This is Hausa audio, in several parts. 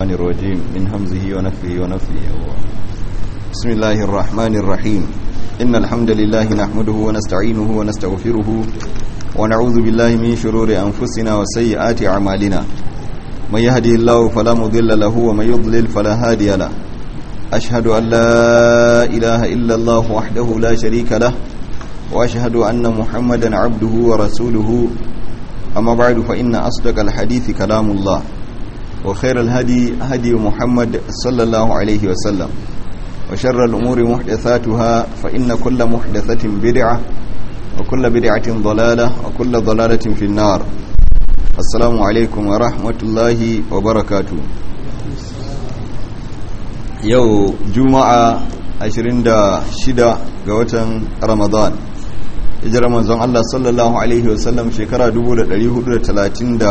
الشيطان الرجيم من همزه ونفه ونفه بسم الله الرحمن الرحيم إن الحمد لله نحمده ونستعينه ونستغفره ونعوذ بالله من شرور أنفسنا وسيئات أعمالنا من يهدي الله فلا مضل له ومن يضلل فلا هادي له أشهد أن لا إله إلا الله وحده لا شريك له وأشهد أن محمدا عبده ورسوله أما بعد فإن أصدق الحديث كلام الله وخير الهدي هدي محمد صلى الله عليه وسلم وشر الأمور محدثاتها فإن كل محدثة بدعة وكل بدعة ضلالة وكل ضلالة في النار السلام عليكم ورحمة الله وبركاته yau juma'a 26 ga watan ramadan hijirar manzon Allah sallallahu alaihi wasallam shekara 1437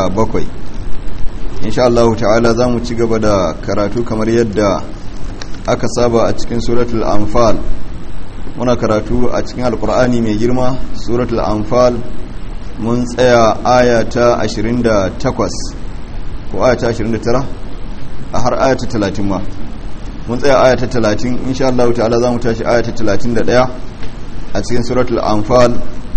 insha Allah ta'ala za mu ci gaba da karatu kamar yadda aka saba a cikin suratul anfal muna karatu a cikin alkur'ani mai girma suratul anfal mun tsaya aya ta 28 ko aya ta 29 a har aya ta 30 ma mun tsaya aya ta 30 insha Allah ta'ala za mu tashi aya ta 31 a cikin suratul anfal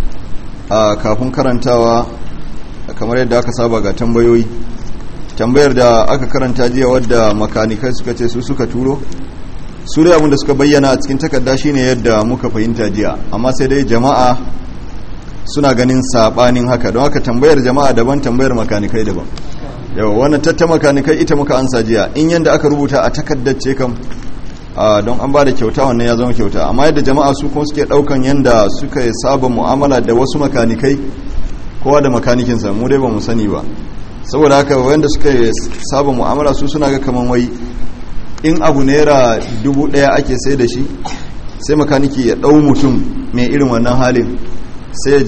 a kafin karantawa kamar yadda aka saba ga tambayoyi tambayar da aka karanta jiya wadda makanikai suka ce su suka turo su dai abinda suka bayyana a cikin takarda shine yadda muka fahimta jiya amma sai dai jama'a suna ganin sabanin haka don haka tambayar jama'a daban tambayar makanikai daban yawa wannan tatta makanikai ita muka ansa jiya in yanda aka rubuta a takardar ce kam don an ba da kyauta wannan ya zama kyauta amma yadda jama'a su kuma suke daukan yanda suka saba mu'amala da wasu makanikai kowa da makanikinsa mu dai ba mu sani ba saboda haka wanda suka saba mu'amala su suna ga kaman wai in abu naira dubu daya ake sai da shi sai makaniki ya dau mutum mai irin wannan halin sai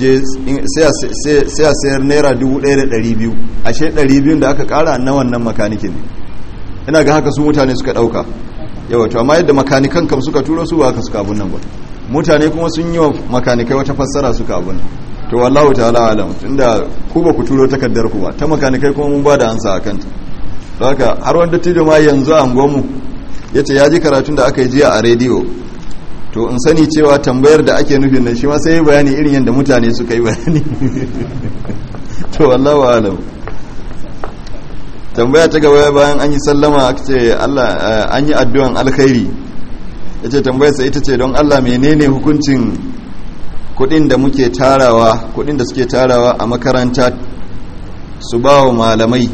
a sayar naira dubu daya da dari biyu ashe dari biyun da aka kara na wannan makanikin ina ga haka su mutane suka dauka yawa to amma yadda makanikan kam suka turo su ba haka suka abun nan ba mutane kuma sun yi wa makanikai wata fassara suka abun to wallahu ta'ala alam tunda ku ba ku turo takardar ku ba ta makanikai kuma mun ba da ansa akan ta don haka har wanda tijo ma yanzu a mu yace ya ji karatun da aka yi jiya a rediyo to in sani cewa tambayar da ake nufin nan shi ma sai bayani irin yadda mutane suka yi bayani to wallahu alam tambaya ta gaba bayan an yi sallama aka ce Allah an yi addu'an alkhairi yace tambayar sa ita ce don Allah menene hukuncin kudin da muke tarawa kudin da suke tarawa a makaranta su ba wa malamai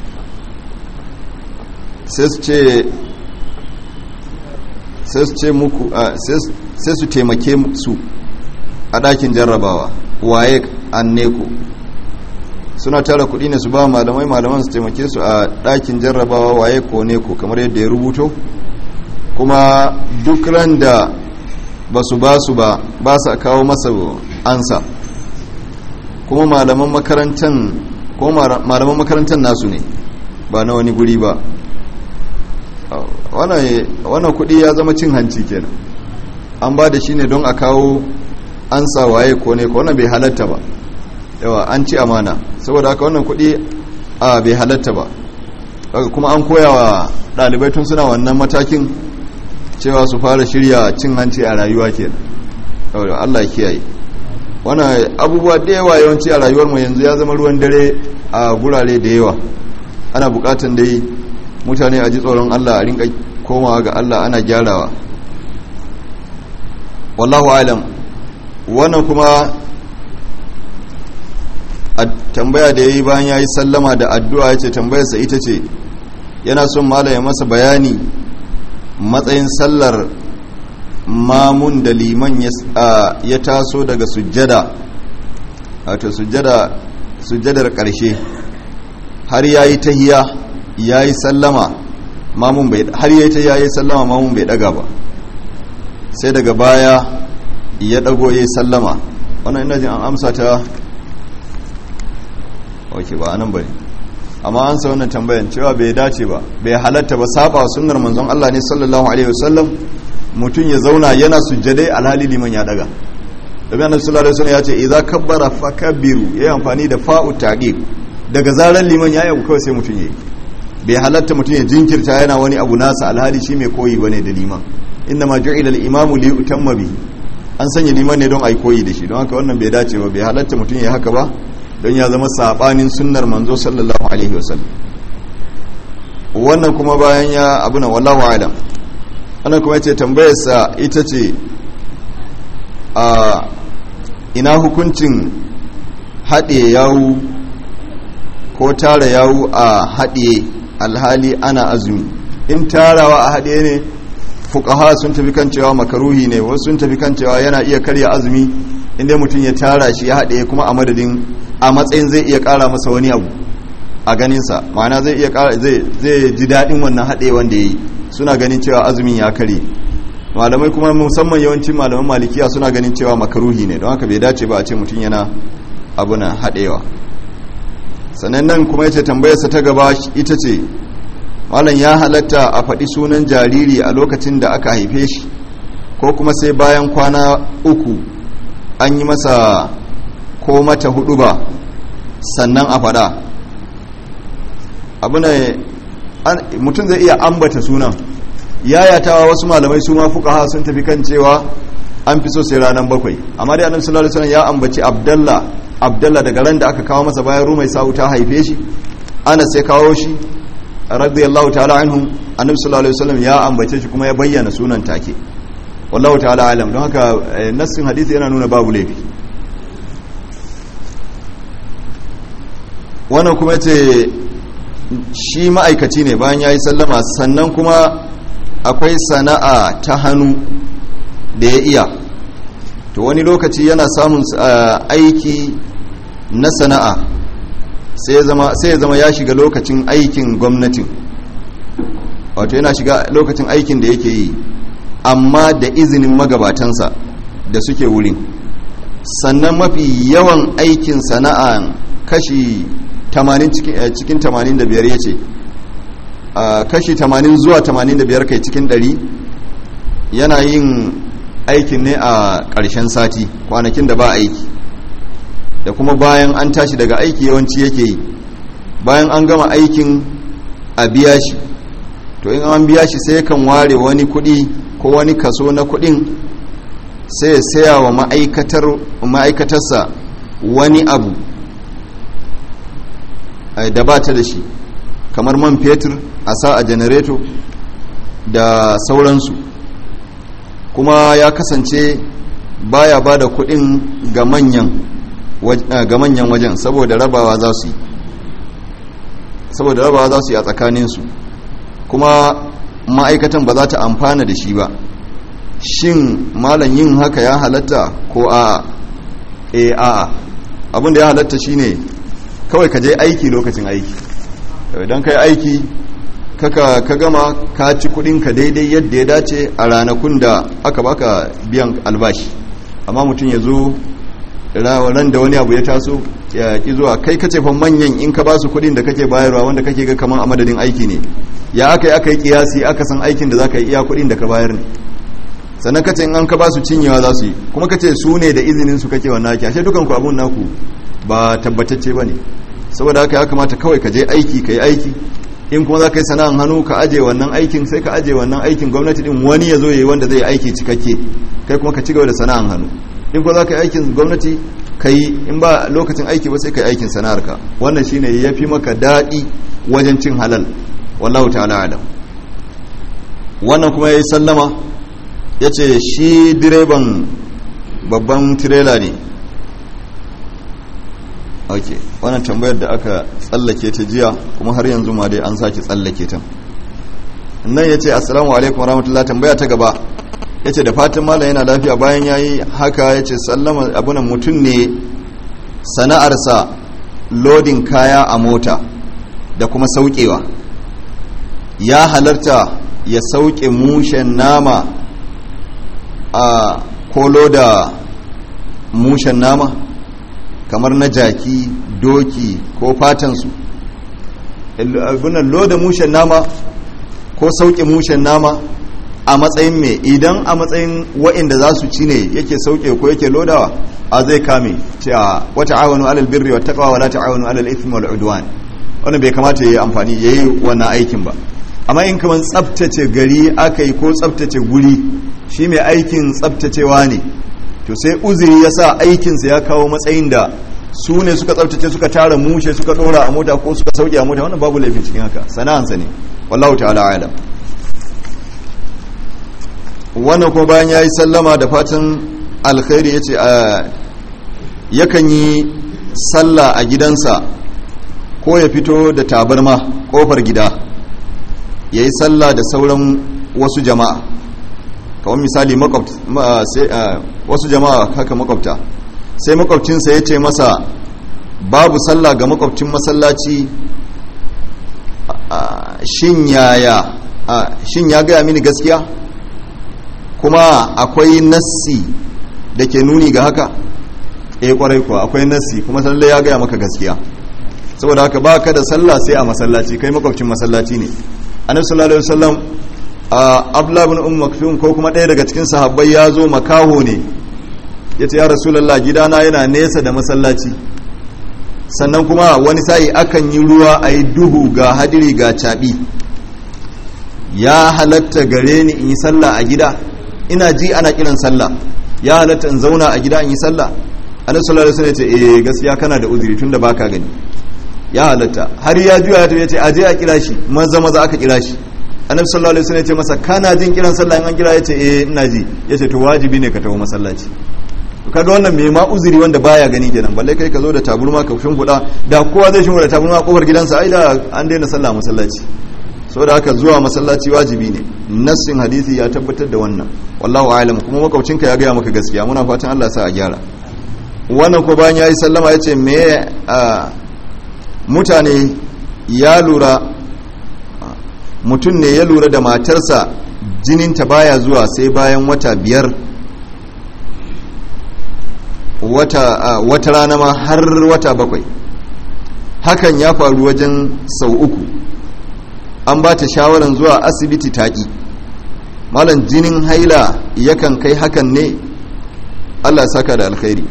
sai su ce sai su ce muku sai su taimake su a ɗakin jarrabawa waye anneko suna tara kudi ne su ba malamai malaman su taimake su a ɗakin jarrabawa waye ko neko kamar yadda ya rubuto kuma duk ran da ba su ba su ba ba sa kawo masa ansa kuma malaman makarantar ko malaman makarantar nasu ne ba na wani guri ba wannan kudi ya zama cin hanci kenan an ba da shi ne don a kawo ansa waye ko ne ko wannan bai halatta ba yawa an ci amana saboda haka wannan kudi a bai halatta ba kuma an koya wa ɗalibai tun suna wannan matakin cewa su fara shirya cin hanci a rayuwa ke Allah kiyaye wannan abubuwa da yawa yawanci a rayuwar mu yanzu ya zama ruwan dare a gurare da yawa ana bukatan dai mutane a ji tsoron Allah a rinka komawa ga Allah ana gyarawa wallahu alam wannan kuma a tambaya da yayi bayan yayi sallama da addu'a yace tambayarsa ita ce yana son malam ya masa bayani matsayin sallar mamun da liman ya taso daga sujjada wato sujjadar ƙarshe har ya yi tahiya ya yi sallama mamun bai har ya yi tahiya ya yi sallama mamun bai daga ba sai daga baya ya dago ya yi sallama wannan ina jin an amsa ta ok ba anan bane amma an sa wannan tambayan cewa bai dace ba bai halatta ba saba sunnar manzon Allah ne sallallahu alaihi wasallam mutum ya zauna yana sujjadai alhali liman ya daga daga annabi sallallahu alaihi wasallam ya ce idza kabbara fakabbiru yayi amfani da fa'u taqib daga zaran liman ya yi kawai sai mutum yayi bai halatta mutum ya jinkirta yana wani abu nasa alhali shi mai koyi bane da liman inna ma ju'ila al-imamu li yutamma bi an sanya liman ne don ai koyi da shi don haka wannan bai dace ba bai halatta mutum ya haka ba don ya zama sabanin sunnar manzo sallallahu alaihi wasallam wannan kuma bayan ya abuna wallahu alam wannan kuma yace tambayar sa ita ce a ina hukuncin haɗe yawu ko tara yawu a haɗe alhali ana azumi in tarawa a haɗe ne fukaha sun tafi kan cewa makaruhi ne wasu sun tafi kan cewa yana iya karya azumi inda mutum ya tara shi ya haɗe kuma a madadin a matsayin zai iya ƙara masa wani abu a ganinsa ma'ana zai iya ƙara zai ji daɗin wannan haɗe wanda ya yi suna ganin cewa azumin ya karye malamai kuma musamman yawancin malaman malikiya suna ganin cewa makaruhi ne don haka bai dace ba a ce mutum yana abuna haɗewa sannan nan kuma yace tambayarsa ta gaba ita ce malam ya halatta a faɗi sunan jariri a lokacin da aka haife shi ko kuma sai bayan kwana uku an yi masa ko mata hudu ba sannan a faɗa abu ne mutum zai iya ambata sunan yayatawa wasu malamai su ma fuqaha sun tafi kan cewa an fi so sai ranar bakwai amma dai annabi sallallahu alaihi wasallam ya ambaci abdallah abdallah daga ran da aka kawo masa bayan rumai sa'u ta haife shi ana sai kawo shi radiyallahu ta'ala anhu annabi sallallahu alaihi wasallam ya ambace shi kuma ya bayyana sunan take wallahu ta'ala alam don haka nassin hadisi yana nuna babu laifi wannan kuma ce shi ma'aikaci ne bayan ya yi sallama sannan kuma akwai sana'a ta hannu da ya iya to wani lokaci yana samun aiki na sana'a sai ya zama ya shiga lokacin aikin gwamnatin wato yana shiga lokacin aikin da yake yi amma da izinin magabatansa da suke wurin sannan mafi yawan aikin sana'a kashi 80 cikin 85 ya ce kashi 80 zuwa 85 kai cikin 100 yana yin aikin ne a ƙarshen sati kwanakin da ba aiki da kuma bayan an tashi daga aiki yawanci yake yi bayan an gama aikin a biya shi to in an biya shi sai kan ware wani kuɗi ko wani kaso na kuɗin sai ya saya wa ma'aikatarsa wani abu da ba ta da shi kamar man fetur a sa a janareto da sauransu kuma ya kasance baya ba da kudin ga manyan wajen saboda rabawa za su yi saboda rabawa za su yi a tsakaninsu kuma ma'aikatan ba za ta amfana da shi ba shin malam yin haka ya halatta ko a'a e a'a abinda ya halatta shine kawai ka je aiki lokacin aiki idan ka yi aiki kaka ka gama ka ci kudinka daidai yadda ya dace a ranakun da aka baka biyan albashi amma mutum ya zo ran da wani abu ya taso ya ki zuwa kai kace fa manyan in ka ba su kudin da kake bayarwa wanda kake ga kaman a madadin aiki ne ya aka yi aka yi kiyasi aka san aikin da za ka yi iya kudin da ka bayar ne sannan kace in an ka ba su cinyewa za su yi kuma kace su ne da izinin su kake wannan aiki ashe dukan ku abun naku ba tabbatacce bane saboda haka ya kamata kawai ka je aiki ka yi aiki in kuma za ka yi sana'an hannu ka aje wannan aikin sai ka aje wannan aikin gwamnati din wani ya zo ya yi wanda zai aiki cikakke kai kuma ka ci gaba da sana'an hannu in kuma za ka yi aikin gwamnati ka yi in ba lokacin aiki ba sai ka yi aikin sana'arka wannan shine ya fi maka daɗi wajen cin halal wallahu ta'ala alam wannan kuma ya yi sallama ya ce shi direban babban tirela ne ok wannan tambayar da aka tsallake ta jiya kuma har yanzu ma dai an sake tsallake ta nan ya ce assalamu alaikum warahmatullahi tambaya ta gaba ya ce da fatan malam yana lafiya bayan ya yi haka ya ce sallama abunan mutum ne sana'arsa lodin kaya a mota da kuma saukewa ya halarta ya sauke mushen nama a kolo da mushen nama kamar na jaki doki ko fatansu abunan loda mushen nama ko sauke mushen nama a matsayin mai idan a matsayin wa'inda za su ci ne yake sauke ko yake lodawa a zai kame cewa wata awonu alal birri wa taqwa wala ta'awanu alal ithmi wal udwan wannan bai kamata ya yi amfani ya yi wannan aikin ba amma in kamar tsabtace gari aka yi ko tsabtace guri shi mai aikin tsabtacewa ne to sai uzuri ya sa aikinsa ya kawo matsayin da su ne suka tsabtace suka tara mushe suka dora a mota ko suka sauke a mota wannan babu laifin cikin haka sana'ansa ne wallahu ta'ala alam wannan kuma bayan ya yi sallama da fatan alkhairi ya ce yakan yi sallah a gidansa ko ya fito da tabarma kofar gida ya yi sallah da sauran wasu jama'a kawai misali wasu jama'a haka makwabta sai makwabcinsa ya ce masa babu sallah ga makwabcin masallaci shin ya gaya mini gaskiya kuma akwai nassi da ke nuni ga haka eh kwarai kuwa akwai nassi kuma salle ya gaya maka gaskiya saboda haka ba ka da sallah sai a masallaci kai makwabcin masallaci ne annabi sallallahu alaihi wasallam abdullah ibn umm maktum ko kuma ɗaya daga cikin sahabbai ya zo makaho ne yace ya rasulullah gidana yana nesa da masallaci sannan kuma wani sa'i akan yi ruwa a yi duhu ga hadiri ga caɓi ya halatta gare ni in yi sallah a gida ina ji ana kiran sallah ya halatta in zauna a gida in yi sallah annabi sallallahu alaihi wasallam ya ce eh gaskiya kana da uzuri tunda baka gani ya halatta har ya juya ta yace aje a kira shi maza maza aka kira shi annabi sallallahu alaihi wasallam ya ce masa kana jin kiran sallah in an kira yace eh ina ji yace to wajibi ne ka tawo masallaci kaga wannan me ma uzuri wanda baya gani kenan balle kai ka zo da taburma ka shimfiɗa da kowa zai shimfiɗa taburma a kofar gidansa ai da an daina sallah masallaci saboda haka zuwa masallaci wajibi ne nassin hadisi ya tabbatar da wannan wallahu a'lam kuma makwabcinka ya gaya maka gaskiya muna fatan Allah sa a gyara wannan ko bayan yayi sallama yace me mutane ya lura mutum ne ya lura da matarsa jininta baya zuwa sai bayan wata biyar wata, uh, wata rana ma har wata bakwai hakan ya faru wajen sau uku an ba ta shawaran zuwa asibiti taƙi malam jinin haila yakan kai hakan ne allah saka da alkhairi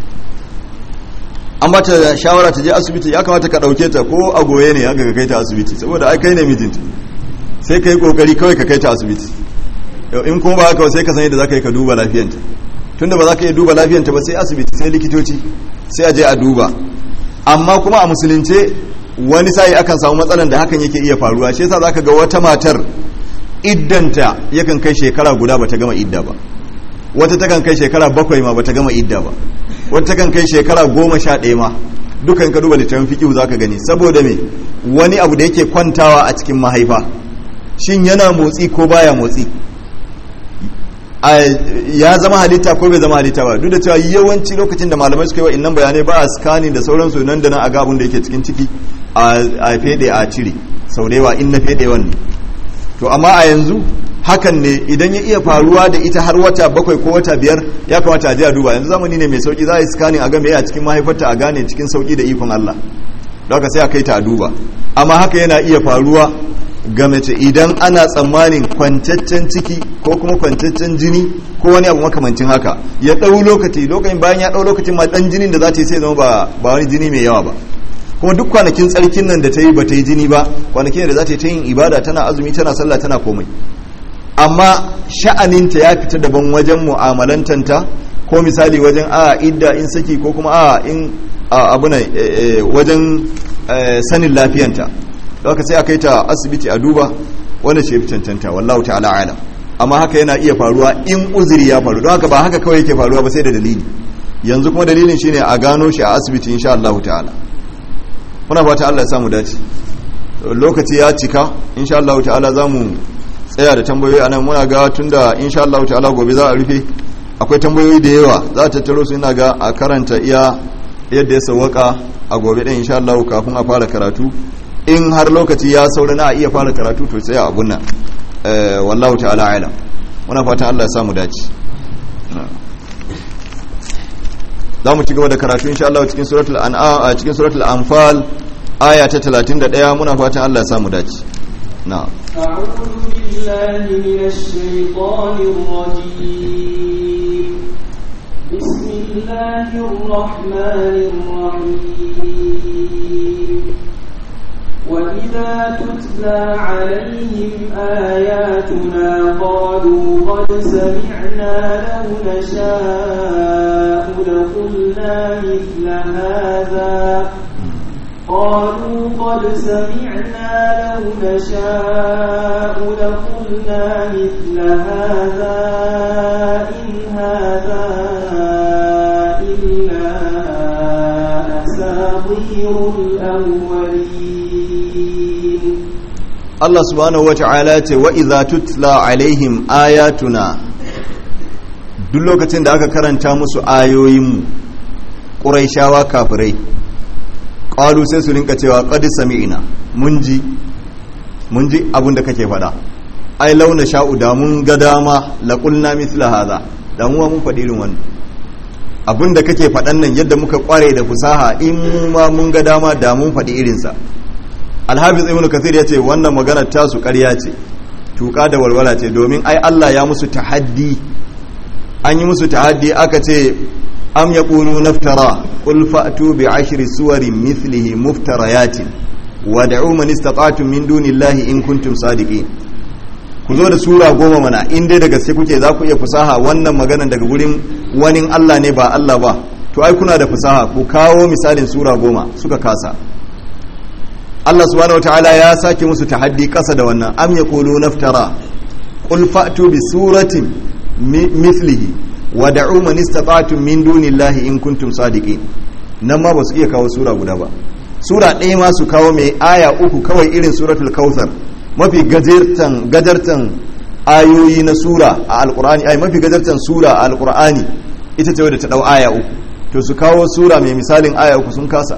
an ba ta shawara ta je asibiti ya kamata ka ɗauke ta ko a goye ne aka kai ta asibiti saboda ai kai ne mijinta sai ka yi ƙoƙari kawai ka kai ta asibiti in kuma ba haka sai ka san yadda za ka yi ka duba lafiyanta tunda ba za ka iya duba lafiyanta ba sai asibiti sai likitoci sai a je a duba amma kuma a musulunce wani sa'i akan samu matsalan da hakan yake iya faruwa shi yasa zaka ga wata matar iddanta yakan kai shekara guda bata gama idda ba wata takan kai shekara bakwai ma bata gama idda ba wata takan kai shekara goma sha ɗaya ma dukan ka duba littafin fikihu zaka gani saboda me wani abu da yake kwantawa a cikin mahaifa shin yana motsi ko baya motsi ya zama halitta ko bai zama halitta ba duk da cewa yawanci lokacin da malamai suka yi wa innan bayanai ba a scanning da sauransu nan da nan a gabun da yake cikin ciki a fede a cire sau da yawa in na fede wanne to amma a yanzu hakan ne idan ya iya faruwa da ita har wata bakwai ko wata biyar ya kamata a je a duba yanzu zamani ne mai sauki za a yi scanning a ga me a cikin mahaifarta a gane cikin sauki da ikon Allah don haka sai a kai ta a duba amma haka yana iya faruwa ga mace idan ana tsammanin kwantaccen ciki ko kuma kwantaccen jini ko wani abu makamancin haka ya ɗau lokaci lokacin bayan ya ɗau lokacin ma ɗan jinin da za ta yi sai zama ba wani jini mai yawa ba kuma duk kwanakin tsarkin nan da ta yi ba ta yi jini ba kwanakin da za ta yi ta yin ibada tana azumi tana sallah tana komai amma sha'aninta ya fita daban wajen mu'amalantanta ko misali wajen a idda in saki ko kuma a in abuna wajen sanin lafiyanta haka sai a kai ta asibiti a duba wanda ce fi cancanta wallahu ta'ala alam amma haka yana iya faruwa in uzuri ya faru don haka ba haka kawai yake faruwa ba sai da dalili yanzu kuma dalilin shine a gano shi a asibiti insha Allah ta'ala muna fata Allah ya samu dace lokaci ya cika insha Allah ta'ala zamu tsaya da tambayoyi anan muna ga tunda insha Allah ta'ala gobe za a rufe akwai tambayoyi da yawa za ta tattaro su ina ga a karanta iya yadda ya sawwaka a gobe din insha Allah kafin a fara karatu in har lokaci ya saura na iya fara karatu to sai abun nan wallahu ta'ala alam muna fatan Allah ya samu dace za mu ci gaba da karatu insha Allah cikin suratul an'am cikin suratul anfal aya ta 31 muna fatan Allah ya samu dace na'am أعوذ بالله من الشيطان الرجيم بسم الله الرحمن الرحيم وإذا تتلى عليهم آياتنا قالوا قد سمعنا لو نشاء لقلنا مثل هذا قالوا قد سمعنا لو نشاء لقلنا مثل هذا إن هذا إلا أساطير الأولين Allah subhanahu wa ta'ala ce wa idza tutla alaihim ayatuna duk lokacin da aka karanta musu ayoyinmu ƙuraishawa kafirai ƙalu sai su rinka cewa qad sami'na mun ji mun ji abin da kake faɗa ai launa sha'u da mun ga dama la qulna mithla hadha da mu mun faɗi irin wannan abin da kake faɗan nan yadda muka kware da fusaha in mu ma mun ga dama da mun faɗi irinsa alhafiz ibn kathir ya ce wannan maganar tasu ƙarya ce tuka da walwala ce domin ai Allah ya musu tahaddi an yi musu tahaddi aka ce am yaqulu naftara qul fa'tu bi ashri suwarin mithlihi muftarayatin wad'u man istata'tum min dunillahi in kuntum sadiqin ku zo da sura goma mana in dai da gaske kuke za ku iya fusaha wannan maganar daga gurin wani Allah ne ba Allah ba to ai kuna da fusaha ku kawo misalin sura goma suka kasa Allah subhanahu wataala ya sake musu tahaddi kasa da wannan am yaqulu naftara qul fa'tu bi suratin mithlihi wa da'u man istata'tum min dunillahi in kuntum sadiqin nan ma ba su iya kawo sura guda ba sura ɗaya ma su kawo mai aya uku kawai irin suratul kautsar mafi gajartan gajartan ayoyi na sura a alqur'ani ai mafi gajartan sura a alqur'ani ita ce wadda ta dau aya uku to su kawo sura mai misalin aya uku sun kasa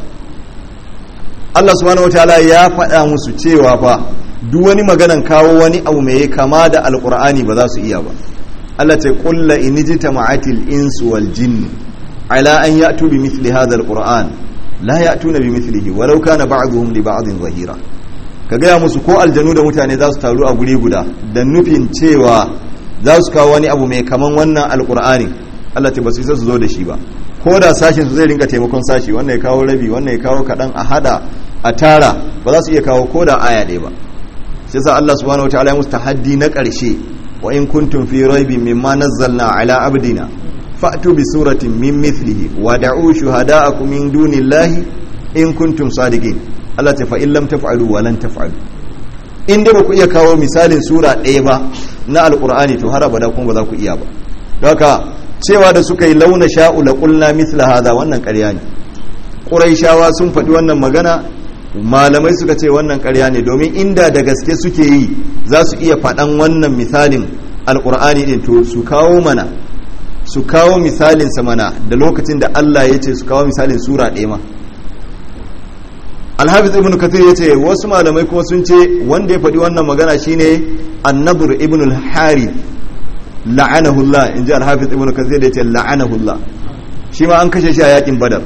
Allah subhanahu wataala ya faɗa musu cewa fa duk wani maganan kawo wani abu mai kama da alqur'ani ba za su iya ba Allah ce qul la in jitama'atil insu wal jinn ala an ya'tu bi mithli hadha alqur'an la ya'tuna bi mithlihi walau kana ba'dhum li ba'dhin zahira ka gaya musu ko aljanu da mutane za su taru a guri guda da nufin cewa za su kawo wani abu mai kaman wannan alqur'ani Allah ce ba su isa su zo da shi ba ko da sashen su zai rinka taimakon sashi wannan ya kawo rabi wannan ya kawo kaɗan a hada a tara ba za su iya kawo ko da aya ɗaya ba shi yasa Allah subhanahu wataala ya musu tahaddi na ƙarshe wa in kuntum fi raibin mimma nazzalna ala abdina fa'tu bi suratin min mithlihi wa da'u shuhada'akum min dunillahi in kuntum sadiqin Allah ta fa in lam taf'alu wa lan taf'alu in da ba ku iya kawo misalin sura ɗaya ba na alqur'ani to har abada kuma ba za ku iya ba don haka cewa da suka yi launa sha'u la qulna mithla hadha wannan ƙarya ne quraishawa sun faɗi wannan magana malamai suka ce wannan ƙarya ne domin inda da gaske suke yi za su iya faɗan wannan misalin alƙur'ani ɗin to su kawo mana su kawo misalin sa mana da lokacin da Allah ya ce su kawo misalin sura ɗaya ma alhafiz ibn kathir ya ce wasu malamai kuma sun ce wanda ya faɗi wannan magana shine annabur ibn al-harith la'anahullah in ji alhafiz ibn kathir da ya ce la'anahullah shi ma an kashe shi a yakin badar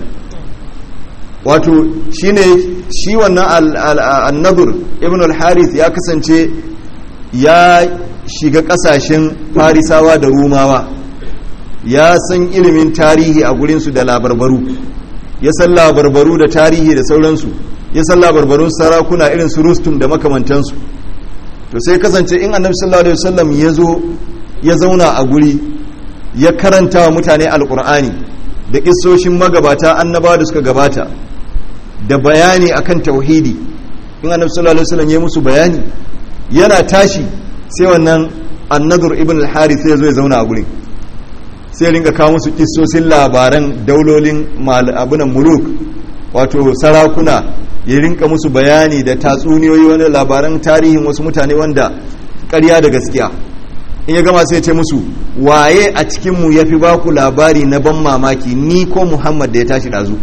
wato shine shi wannan annadur ibn al-harith ya kasance ya shiga kasashen farisawa da rumawa ya san ilimin tarihi a gurinsu da labarbaru ya san labarbaru da tarihi da sauransu ya san labarbarun sarakuna irin su rustum da makamantansu to sai kasance in annabi sallallahu alaihi wasallam ya zo ya zauna a guri ya karanta wa mutane alkur'ani da kissoshin magabata annabawa da suka gabata da bayani akan tauhidi in annabi sallallahu alaihi wasallam ya musu bayani yana tashi sai wannan annadur ibn al-harith ya zo ya zauna a gurin sai ringa kawo musu kissosin labaran daulolin abunan muluk wato sarakuna ya rinka musu bayani da tatsuniyoyi wani labaran tarihin wasu mutane wanda ƙarya da gaskiya in ya gama sai ce musu waye a cikinmu ya fi baku labari na ban mamaki ni ko muhammad da ya tashi ɗazu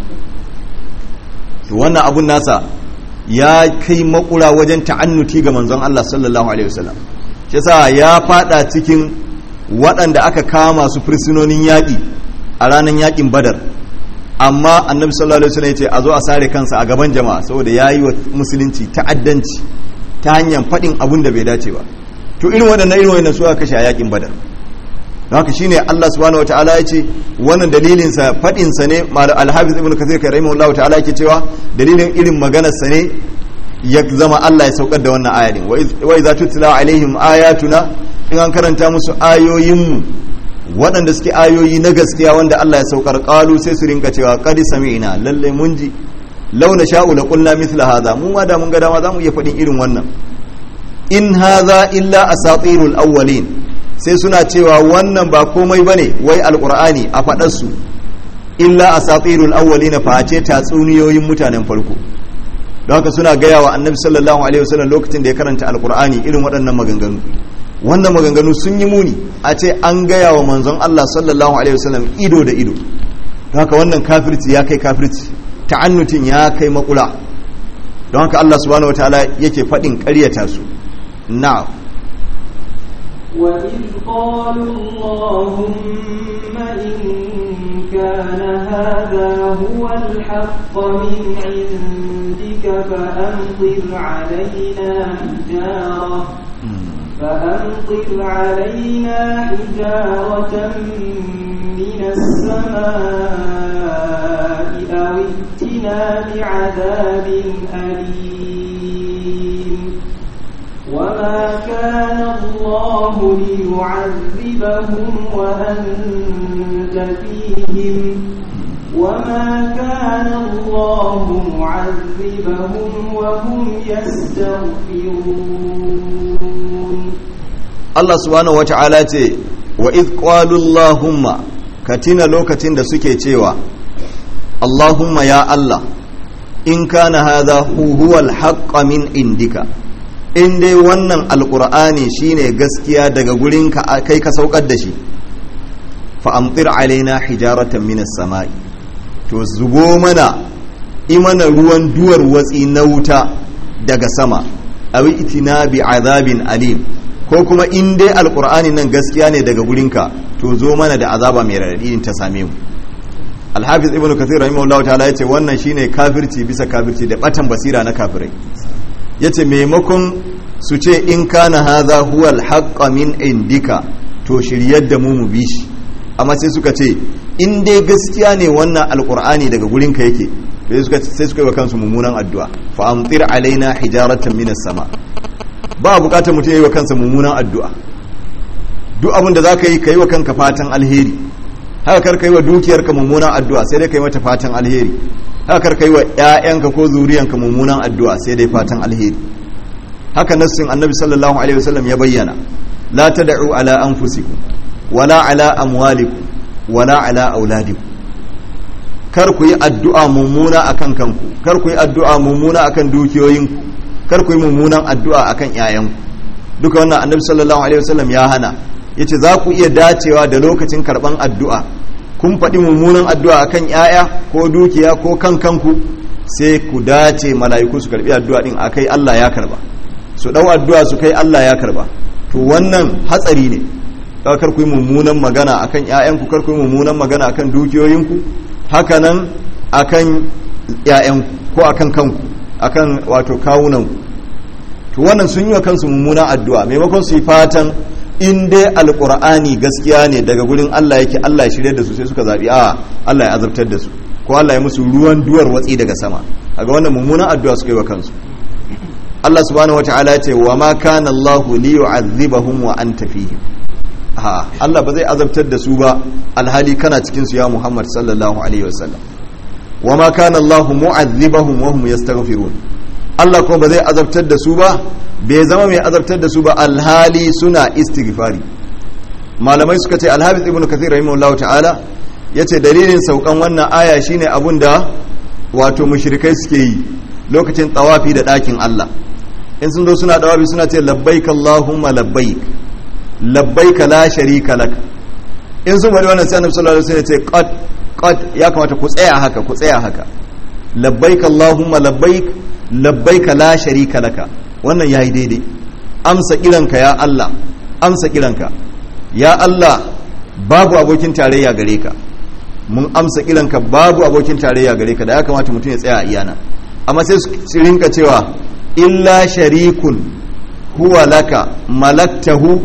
to wannan abun nasa ya kai makura wajen ta'annuti ga manzon Allah sallallahu alaihi wasallam shi yasa ya fada cikin waɗanda aka kama su fursunonin yaƙi a ranar yaƙin badar amma annabi sallallahu alaihi wasallam ya ce a zo a sare kansa a gaban jama'a saboda ya yi wa musulunci ta'addanci ta hanyar faɗin abun da bai dace ba to irin waɗannan irin waɗannan su aka kashe a yaƙin badar don haka shine Allah subhanahu wataala ya ce wannan dalilin sa faɗin sa ne al-hafiz ibnu kathir kai rahimahullahu ta'ala yake cewa dalilin irin maganar sa ne ya zama Allah ya saukar da wannan aya din wa idza tutla alaihim ayatuna in an karanta musu ayoyinmu waɗanda suke ayoyi na gaskiya wanda Allah ya saukar qalu sai su rinka cewa qad sami'na lalle mun ji launa sha'u la qulna mithla hadha mu ma da mun ga dama zamu iya faɗin irin wannan in hadha illa asatirul awwalin sai suna cewa wannan ba komai bane wai alqur'ani a faɗar su illa asatirul awwalin fa ce tatsuniyoyin mutanen farko don haka suna gaya wa annabi sallallahu alaihi wasallam lokacin da ya karanta alqur'ani irin waɗannan maganganu wannan maganganu sun yi muni a ce an gaya wa manzon Allah sallallahu alaihi wasallam ido da ido don haka wannan kafirci ya kai kafirci ta'annutin ya kai makula don haka Allah subhanahu wataala yake faɗin ƙaryata su na'am وإذ قالوا اللهم إن كان هذا هو الحق من عندك فأمطر علينا حجارة فأمطر علينا حجارة من السماء أو ائتنا بعذاب أليم وما كان الله ليعذبهم وأنت فيهم وما كان الله معذبهم وهم يستغفرون Allah subhanahu wata'ala ce wa idh qalu Allahumma katina lokacin da suke cewa Allahumma ya Allah in kana hadha huwa al min indika in dai wannan alqur'ani shine gaskiya daga gurinka kai ka saukar da shi fa amtir alaina hijaratan minas sama'i to zubo mana imana ruwan duwar watsi na wuta daga sama awi itina bi azabin alim ko kuma in dai alkur'ani nan gaskiya ne daga gurinka to zo mana da azaba mai raɗaɗi ta same mu alhafiz ibnu kathir rahimahullah ta'ala yace wannan shine kafirci bisa kafirci da batan basira na kafirai yace maimakon su ce in kana hadha huwa alhaqqa min indika to shiryar da mu mu bi shi amma sai suka ce in dai gaskiya ne wannan alkur'ani daga gurinka yake to sai suka yi wa kansu mummunan addu'a fa amtir alaina hijaratan minas sama ba bukatar mutum ya yi wa kansa mummunan addu'a duk abin da za ka yi ka yi wa kanka fatan alheri haka kar ka yi wa dukiyarka mummunan addu'a sai dai ka yi mata fatan alheri haka kar ka yi wa ‘ya'yanka ko zuriyanka mummunan addu'a sai dai fatan alheri haka nassin annabi sallallahu alaihi wasallam ya bayyana la ta da'u ala anfusikum wala ala amwalikum wala ala auladikum kar ku yi addu'a mummuna akan kanku kar ku yi addu'a mummuna akan dukiyoyinku kar ku yi mummunan addu'a akan ƴaƴanku duka wannan annabi sallallahu alaihi wasallam ya hana yace za ku iya dacewa da lokacin karban addu'a kun faɗi mummunan addu'a akan ƴaƴa ko dukiya ko kan kanku sai ku dace mala'iku su karbi addu'a din akai Allah ya karba su dau addu'a su kai Allah ya karba to wannan hatsari ne kar ku yi mummunan magana akan ƴaƴanku kar ku yi mummunan magana akan dukiyoyinku hakanan akan ƴaƴanku ko akan kanku akan wato kawunan to wannan sun yi wa kansu mummunan addu'a maimakon su yi fatan in dai alqur'ani gaskiya ne daga gurin Allah yake Allah ya shirye da su sai suka zabi a Allah ya azabtar da su ko Allah ya musu ruwan duwar watsi daga sama kaga wannan mummunan addu'a suka yi wa kansu Allah subhanahu wataala ya ce wa ma kana Allah li yu'adhibahum wa anta fihim ha Allah ba zai azabtar da su ba alhali kana cikin su ya Muhammad sallallahu alaihi wasallam wa ma kana Allah mu'adhibahum wa hum yastaghfirun Allah kuma ba zai azabtar da su ba bai zama mai azabtar da su ba alhali suna istighfari malamai suka ce alhafiz ibnu kathir rahimahullahu ta'ala yace dalilin saukan wannan aya shine abun da wato mushrikai suke yi lokacin tawafi da dakin Allah in sun zo suna tawafi suna ce labbaik allahumma labbaik labbaik la sharika lak in sun faɗi wannan sai annabi sallallahu alaihi wasallam ya ce qad qad ya kamata ku tsaya haka ku tsaya haka labbaik allahumma labbaik labbaik la sharika laka wannan yayi daidai amsa kiranka ya Allah amsa kiranka ya Allah babu abokin tarayya gare ka mun amsa kiranka babu abokin tarayya gare ka da ya kamata mutum ya tsaya a iyana amma sai su rinka cewa illa sharikun huwa laka malaktahu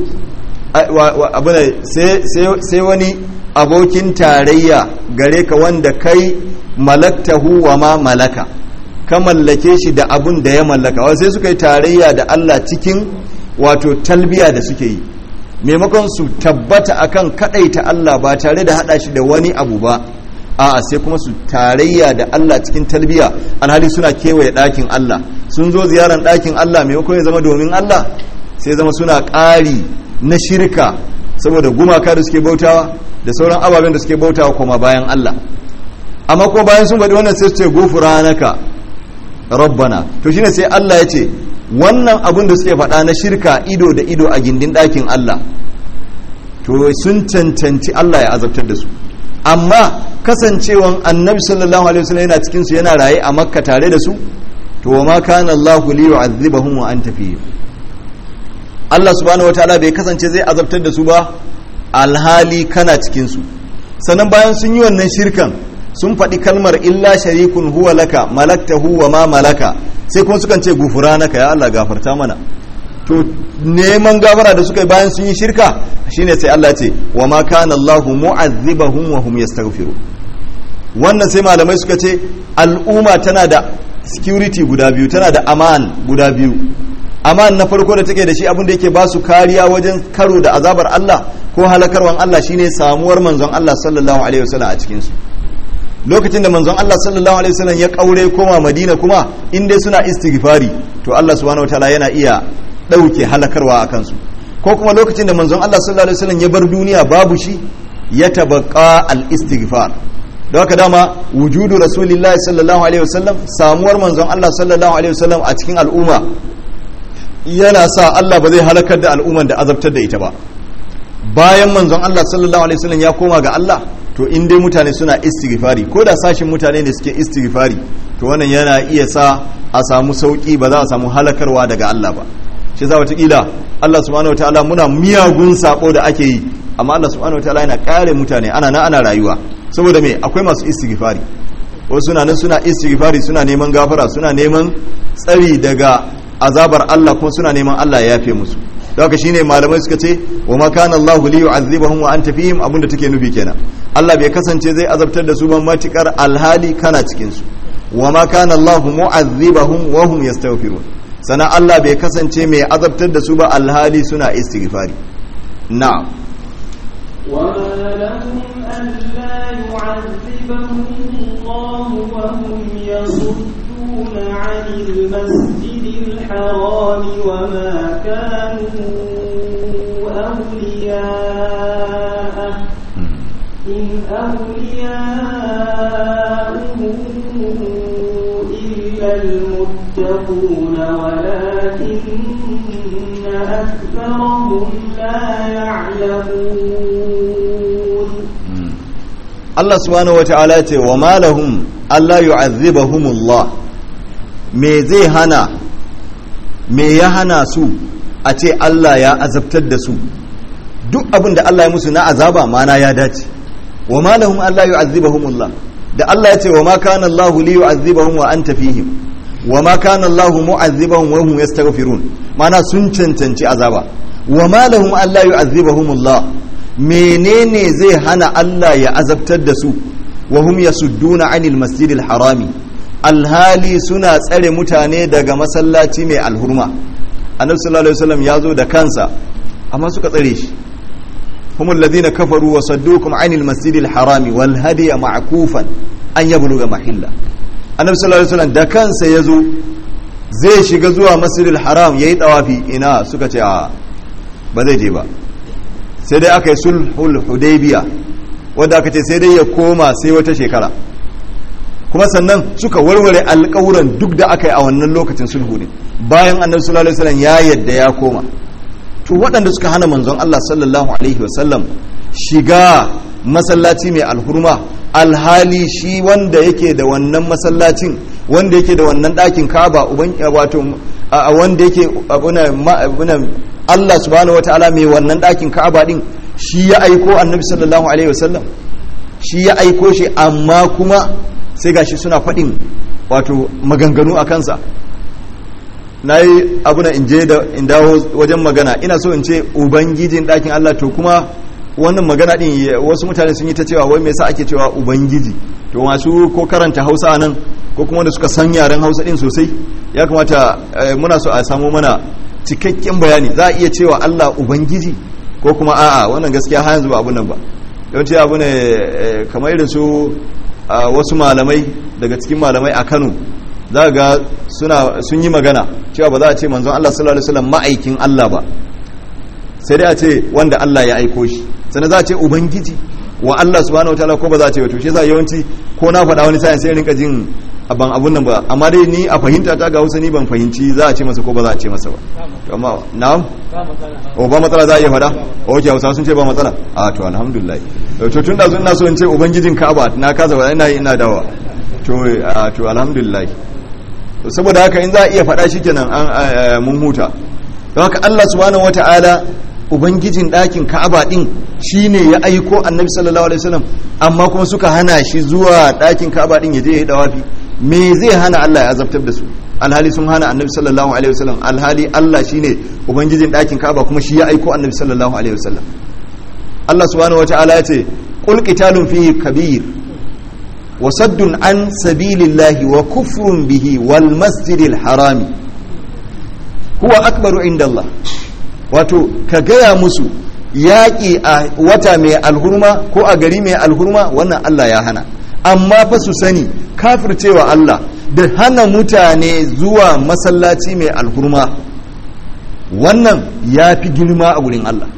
sai wani abokin tarayya gare ka wanda kai malaktahu wa ma malaka ka mallake shi da abun da ya mallaka wa sai suka yi tarayya da Allah cikin wato talbiya da suke yi maimakon su tabbata akan kadaita Allah ba tare da hada shi da wani abu ba a'a sai kuma su tarayya da Allah cikin talbiya alhali suna kewaye ɗakin Allah sun zo ziyarar ɗakin Allah maimakon ya zama domin Allah sai zama suna ƙari na shirka saboda gumaka da suke bautawa da sauran ababen da suke bautawa kuma bayan Allah amma kuma bayan sun faɗi wannan sai su ce gufuranaka rabbana to shine sai Allah ya ce wannan abin da suke faɗa na shirka ido da ido a gindin ɗakin Allah to sun cancanci Allah ya azabtar da su amma kasancewan annabi sallallahu alaihi wasallam yana cikin su yana raye a makka tare da su to wa ma kana Allah li yu'adhibahum wa anta fihim Allah subhanahu wataala bai kasance zai azabtar da su ba alhali kana cikin su sannan bayan sun yi wannan shirkan sun faɗi kalmar illa sharikun huwa laka malaktahu wa ma malaka sai kuma sukan ce gufuranaka ya Allah gafarta mana to neman gafara da suka yi bayan sun yi shirka shine sai Allah ce wa ma kana Allah mu'azzibahum wa hum yastaghfiru wannan sai malamai suka ce al'umma tana da security guda biyu tana da aman guda biyu aman na farko da take da shi abin da yake ba su kariya wajen karo da azabar Allah ko halakarwan Allah shine samuwar manzon Allah sallallahu alaihi wasallam a cikin su lokacin da manzon Allah sallallahu alaihi wasallam ya kaure koma Madina kuma in dai suna istighfari to Allah subhanahu wataala yana iya dauke halakarwa a kansu ko kuma lokacin da manzon Allah sallallahu alaihi wasallam ya bar duniya babu shi ya tabaqqa al-istighfar da haka dama wujudu rasulillahi sallallahu alaihi wasallam samuwar manzon Allah sallallahu alaihi wasallam a cikin al'umma yana sa Allah ba zai halakar da al'umman da azabtar da ita ba bayan manzon Allah sallallahu alaihi wasallam ya koma ga Allah to in dai mutane suna istighfari ko da sashin mutane ne suke istighfari to wannan yana iya sa a samu sauki ba za a samu halakarwa daga Allah ba shi za watakila Allah subhanahu wataala muna miyagun sako da ake yi amma Allah subhanahu wataala yana kare mutane ana na ana rayuwa saboda me akwai masu istighfari wasu suna nan suna istighfari suna neman gafara suna neman tsari daga azabar Allah kuma suna neman Allah ya yafe musu da haka shine malamai suka ce wa ma kana Allah li yu'adhibahum wa anta fihim abinda take nufi kenan Allah bai kasance zai azabtar da su ban matikar alhali kana cikin su wa ma kana Allah mu'adhibahum wa hum yastaghfirun sana Allah bai kasance mai azabtar da su ba alhali suna istighfari na'am وما لهم ألا يعذبهم الله وهم يصدون عن المسجد الحرام وما كانوا أولياءه إن أولياؤه إلا المتقون ولكن أكثرهم لا يعلمون Allah subhanahu wata'ala ce wa malahum Allah yu'azzibahumullah me zai hana me ya hana su a ce Allah ya azabtar da su duk abin da Allah ya musu na azaba mana ya dace wa malahum Allah yu'azzibahumullah da Allah ya ce wa ma kana Allah li yu'azzibahum wa anta fihim wa ma kana Allah mu'azzibahum wa hum yastaghfirun mana sun cancanci azaba wa malahum Allah yu'azzibahumullah menene zai hana Allah ya azabtar da su wa hum yasudduna anil masjidil harami alhali suna tsare mutane daga masallaci mai alhurma annabi sallallahu alaihi wasallam ya zo da kansa amma suka tsare shi هم الذين كفروا وصدوكم عن المسجد الحرام والهدي معكوفا أن يبلغ محله النبي صلى الله عليه وسلم da kansa yazo zai shiga zuwa masjidil haram yayi tawafi ina suka ce a ba zai je ba sai dai aka yi sulhul hudaybiya wanda aka ce sai dai ya koma sai wata shekara kuma sannan suka warware alƙawuran duk da aka yi a wannan lokacin sulhu ne bayan annabi sallallahu alaihi wasallam ya yadda ya koma to waɗanda suka hana manzon Allah sallallahu alaihi wasallam shiga masallaci mai alhurma alhali shi wanda yake da wannan masallacin wanda yake da wannan ɗakin kaba wato wanda yake Allah subhanahu wataala mai wannan ɗakin kaba din shi ya aiko annabi sallallahu alaihi wasallam shi ya aiko shi amma kuma sai gashi suna faɗin wato maganganu a kansa na yi abu na inje da in dawo wajen magana ina so in ce ubangijin ɗakin Allah to kuma wannan magana ɗin wasu mutane sun yi ta cewa wai me yasa ake cewa ubangiji to masu ko karanta hausa nan ko kuma wanda suka san yaren hausa din sosai ya kamata muna so a samu mana cikakken bayani za a iya cewa allah ubangiji ko kuma a'a wannan gaskiya har yanzu ba abun nan ba yawanci abu ne kamar irin su wasu malamai daga cikin malamai a kano za ga sun yi magana cewa ba za a ce manzon allah sallallahu alaihi wasallam ma'aikin allah ba sai dai a ce wanda allah ya aiko shi sannan za a ce ubangiji wa Allah subhanahu wataala ko ba za a ce wato shi yasa yawanci ko na faɗa wani sa'in sai rinka jin ban abun nan ba amma dai ni a fahimta ta ga Hausa ni ban fahimci za a ce masa ko ba za a ce masa ba to amma na'am o ba matsala za a iya faɗa okay Hausa sun ce ba matsala a to alhamdulillah to tun da sun na so in ce ubangijin Ka'aba na kaza ba ina ina dawa to to alhamdulillah saboda haka in za a iya faɗa shikenan an mun huta don haka Allah subhanahu wataala ubangijin ɗakin ka'aba ɗin shi ne ya aiko annabi sallallahu alaihi wasallam amma kuma suka hana shi zuwa ɗakin ka'aba ɗin ya je ya yi dawafi me zai hana Allah ya azabtar da su alhali sun hana annabi sallallahu alaihi wasallam alhali Allah shi ne ubangijin ɗakin ka'aba kuma shi ya aiko annabi sallallahu alaihi wasallam Allah subhanahu wataala ya ce qul qitalun fihi kabir wa saddun an sabilillahi wa kufrun bihi wal masjidil harami huwa akbaru inda Allah wato ka gaya musu yaƙi a wata mai alhurma ko a gari mai alhurma wannan Allah ya hana amma fa su sani kafircewa Allah da hana mutane zuwa masallaci mai alhurma wannan ya fi girma a gurin Allah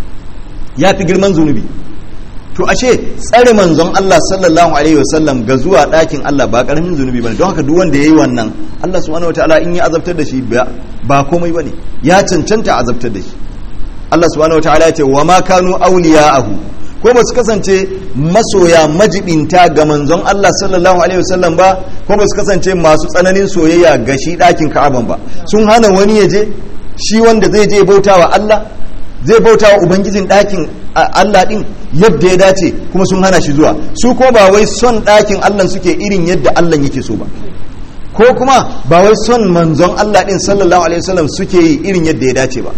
ya fi girman zunubi to ashe tsare manzon Allah sallallahu alaihi wasallam ga zuwa ɗakin Allah ba ƙaramin zunubi bane don haka duk wanda yayi wannan Allah subhanahu wataala in ya azabtar da shi ba komai bane ya cancanta azabtar da shi Allah subhanahu wataala ya ce wa ma kanu awliya'ahu ko ba su kasance masoya majibinta ga manzon Allah sallallahu alaihi wasallam ba ko ba su kasance masu tsananin soyayya ga shi ɗakin Ka'aban ba sun hana wani ya je shi wanda zai je bautawa Allah zai bauta wa ubangijin ɗakin Allah ɗin yadda ya dace kuma sun hana shi zuwa su ko ba wai son ɗakin Allah suke irin yadda Allah yake so ba ko kuma ba wai son manzon Allah ɗin sallallahu alaihi wasallam suke yi irin yadda ya dace ba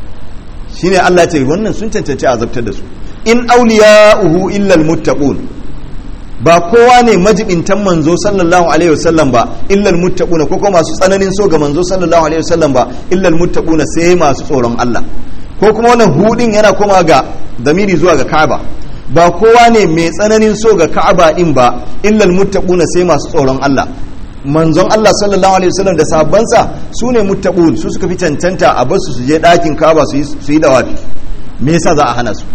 shine Allah ce wannan sun cancanci azabtar da su in awliya'uhu illa almuttaqun ba kowa ne majibintan manzo sallallahu alaihi wasallam ba illa almuttaquna ko kuma masu tsananin so ga manzo sallallahu alaihi wasallam ba illa almuttaquna sai masu tsoron Allah ko kuma wannan hudin yana koma ga damiri zuwa ga Ka'aba ba kowa ne mai tsananin so ga Ka'aba din ba illal muttaquna sai masu tsoron Allah manzon Allah sallallahu alaihi wasallam da sahabbansa su ne muttaqun su suka fi cancanta a basu su je dakin Ka'aba su yi dawafi me yasa za a hana su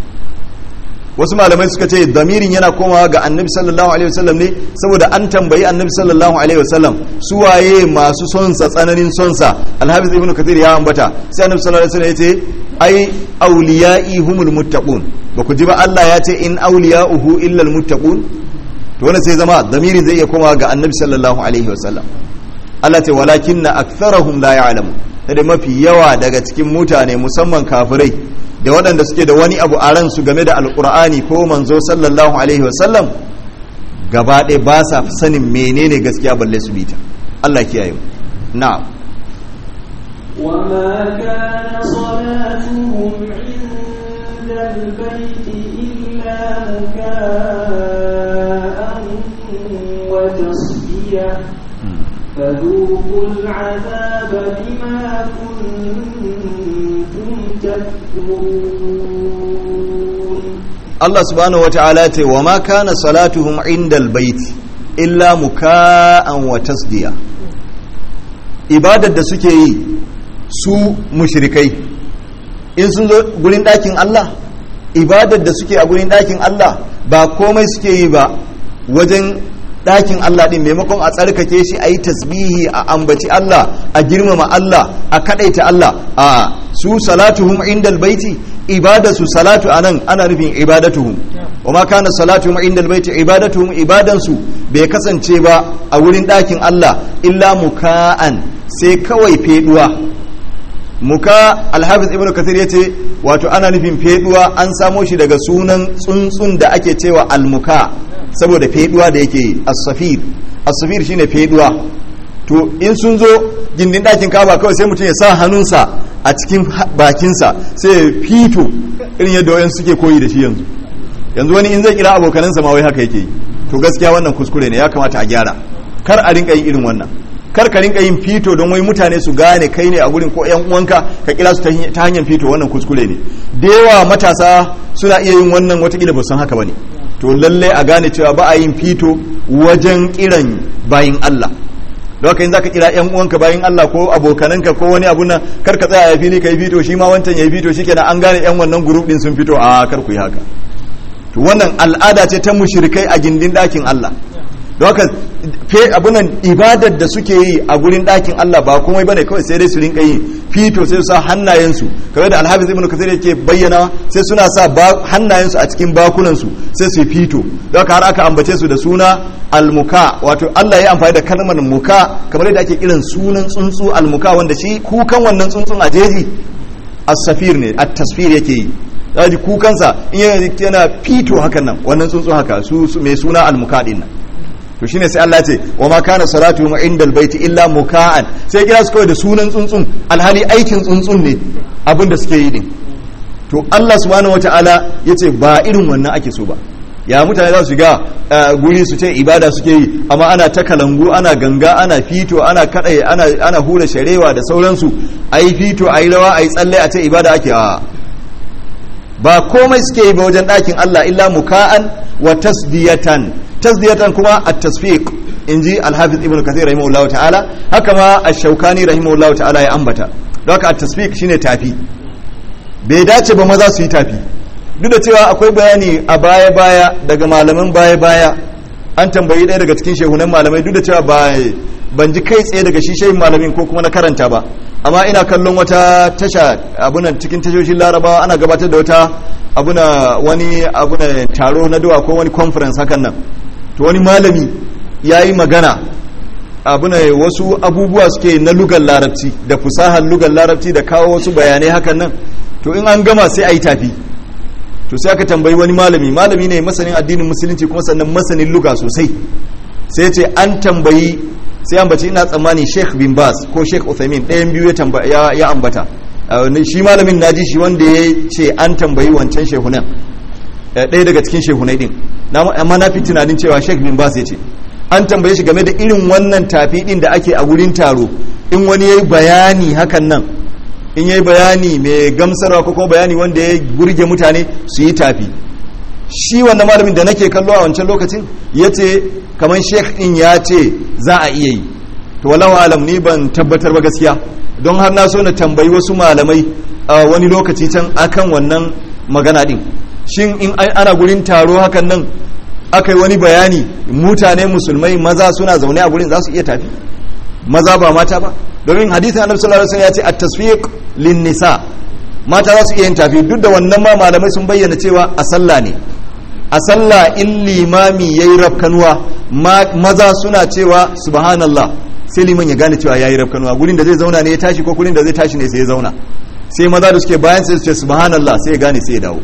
wasu malamai suka ce damirin yana komawa ga annabi sallallahu alaihi wasallam ne saboda an tambayi annabi sallallahu alaihi wasallam su waye masu sonsa tsananin sonsa alhafiz ibnu kathir ya ambata sai annabi sallallahu alaihi wasallam ya ce ai awliya'i humul muttaqun ba ku ji ba Allah ya ce in awliya'uhu illa almuttaqun to wannan sai zama damiri zai iya komawa ga annabi sallallahu alaihi wasallam Allah ce walakinna aktharuhum la ya'lamu da mafi yawa daga cikin mutane musamman kafirai da waɗanda suke da wani abu a ransu game da alkur'ani ko manzo sallallahu alaihi wasallam gaba ɗaya ba sa sanin menene gaskiya balle su bita Allah kiyaye na'am وما كان صلاتهم عند البيت إلا مكاء وتصدية فذوقوا العذاب بما كنتم تكفرون Allah subhanahu wata'ala ce wa ma kana salatuhum indal baiti illa muka'an wa tasdiya ibadar da suke yi su mushrikai in sun zo gurin ɗakin Allah ibadar da suke a gurin ɗakin Allah ba komai suke yi ba wajen ɗakin Allah ɗin maimakon a tsarkake shi a yi tasbihi a ambaci Allah a girmama Allah a kaɗaita Allah a su salatuhum indal baiti ibadatu salatu anan ana nufin ibadatuhum wa ma kana salatuhum indal baiti ibadatuhum ibadansu bai kasance ba a wurin ɗakin Allah illa muka'an sai kawai feduwa muka alhafiz ibn kathir yace wato ana nufin feduwa an samo shi daga sunan tsuntsun da ake cewa almuka saboda feduwa da yake as-safir as-safir shine feduwa to in sun zo gindin ɗakin kaba kawai sai mutum ya sa hannunsa a cikin bakinsa sai ya fito irin yadda wayan suke koyi da shi yanzu yanzu wani in zai kira abokanansa ma wai haka yake yi to gaskiya wannan kuskure ne ya kamata a gyara kar a rinka yin irin wannan kar ka rinka yin fito don wai mutane su gane kai ne a gurin ko yan uwanka ka kira su ta hanyar fito wannan kuskure ne da yawa matasa suna iya yin wannan watakila ba san haka bane to lalle a gane cewa ba a yin fito wajen kiran bayin Allah don haka in zaka kira yan uwanka bayin Allah ko abokananka ko wani abu nan kar ka tsaya ya fili kai fito shi ma wancan ya fito shikenan an gane yan wannan group din sun fito a kar ku yi haka to wannan al'ada ce ta mushrikai a gindin dakin Allah don haka fe abunan ibadar da suke yi a gurin ɗakin Allah ba komai bane kawai sai dai su rinka yi fito sai su sa hannayensu kamar da alhafiz ibn kasir yake bayyana sai suna sa hannayensu a cikin bakunansu sai su fito don haka har aka ambace su da suna almuka wato Allah ya amfani da kalmar muka kamar yadda ake kiran sunan tsuntsu almuka wanda shi kukan wannan tsuntsun a jeji as-safir ne at-tasfir yake yi zaji kukansa in yana fito hakan nan wannan tsuntsu haka su mai suna almuka din nan to shine sai Allah ce wa ma kana salatu mu indal baiti illa muka'an sai kira su kawai da sunan tsuntsun alhali aikin tsuntsun ne abin da suke yi din to Allah subhanahu wataala yace ba irin wannan ake so ba ya mutane za su shiga guri su ce ibada suke yi amma ana ta kalangu ana ganga ana fito ana kadai ana ana hura sharewa da sauransu ayi fito ayi rawa ayi tsalle a ce ibada ake a ba komai suke yi ba wajen ɗakin Allah illa muka'an wa tasdiyatan tasdiyatan kuma at-tasfiq inji al-hafiz ibn kathir rahimahullahu ta'ala haka ma ash-shawkani rahimahullahu ta'ala ya ambata don haka at-tasfiq shine tafi bai dace ba maza su yi tafi duk da cewa akwai bayani a baya baya daga malaman baya baya an tambayi ɗaya daga cikin shehunan malamai duk da cewa ba ban ji kai tsaye daga shi shehin malamin ko kuma na karanta ba amma ina kallon wata tasha abunan cikin tashoshin larabawa ana gabatar da wata abuna wani abuna taro na dawa ko wani conference hakan nan to wani malami ya yi magana abuna wasu abubuwa suke na lugar larabci da fusahar lugar larabci da kawo wasu bayanai hakan nan to in an gama sai a yi tafi to sai aka tambayi wani malami malami ne masanin addinin musulunci kuma sannan masanin luga sosai sai ce an tambayi sai ambaci ina tsammani sheikh bin bas ko sheikh uthaymin ɗayan biyu ya ambata shi malamin naji shi wanda ya ce an tambayi wancan shehunan ɗaya daga cikin shehunai din amma na fi tunanin cewa sheikh bin bas ya ce an tambaye shi game da irin wannan tafi din da ake a wurin taro in wani ya yi bayani hakan nan in ya yi bayani mai gamsarwa ko kuma bayani wanda ya burge mutane su yi tafi shi wannan malamin da nake kallo a wancan lokacin ya ce kamar sheikh din ya ce za a iya yi to wallahu alam ni ban tabbatar ba gaskiya don har na so na tambayi wasu malamai a wani lokaci can akan wannan magana din shin in ana gurin taro hakan nan aka yi wani bayani mutane musulmai maza suna zaune a gurin za su iya tafi maza ba mata ba domin hadisin annabi sallallahu alaihi wasallam ya ce at-tasfiq lin nisa mata za su iya yin tafi duk da wannan ma malamai sun bayyana cewa a sallah ne a sallah in limami yayi rafkanuwa maza suna cewa subhanallah sai liman ya gane cewa yayi rafkanuwa gurin da zai zauna ne ya tashi ko gurin da zai tashi ne sai ya zauna sai maza da suke bayan sai su ce subhanallah sai ya gane sai ya dawo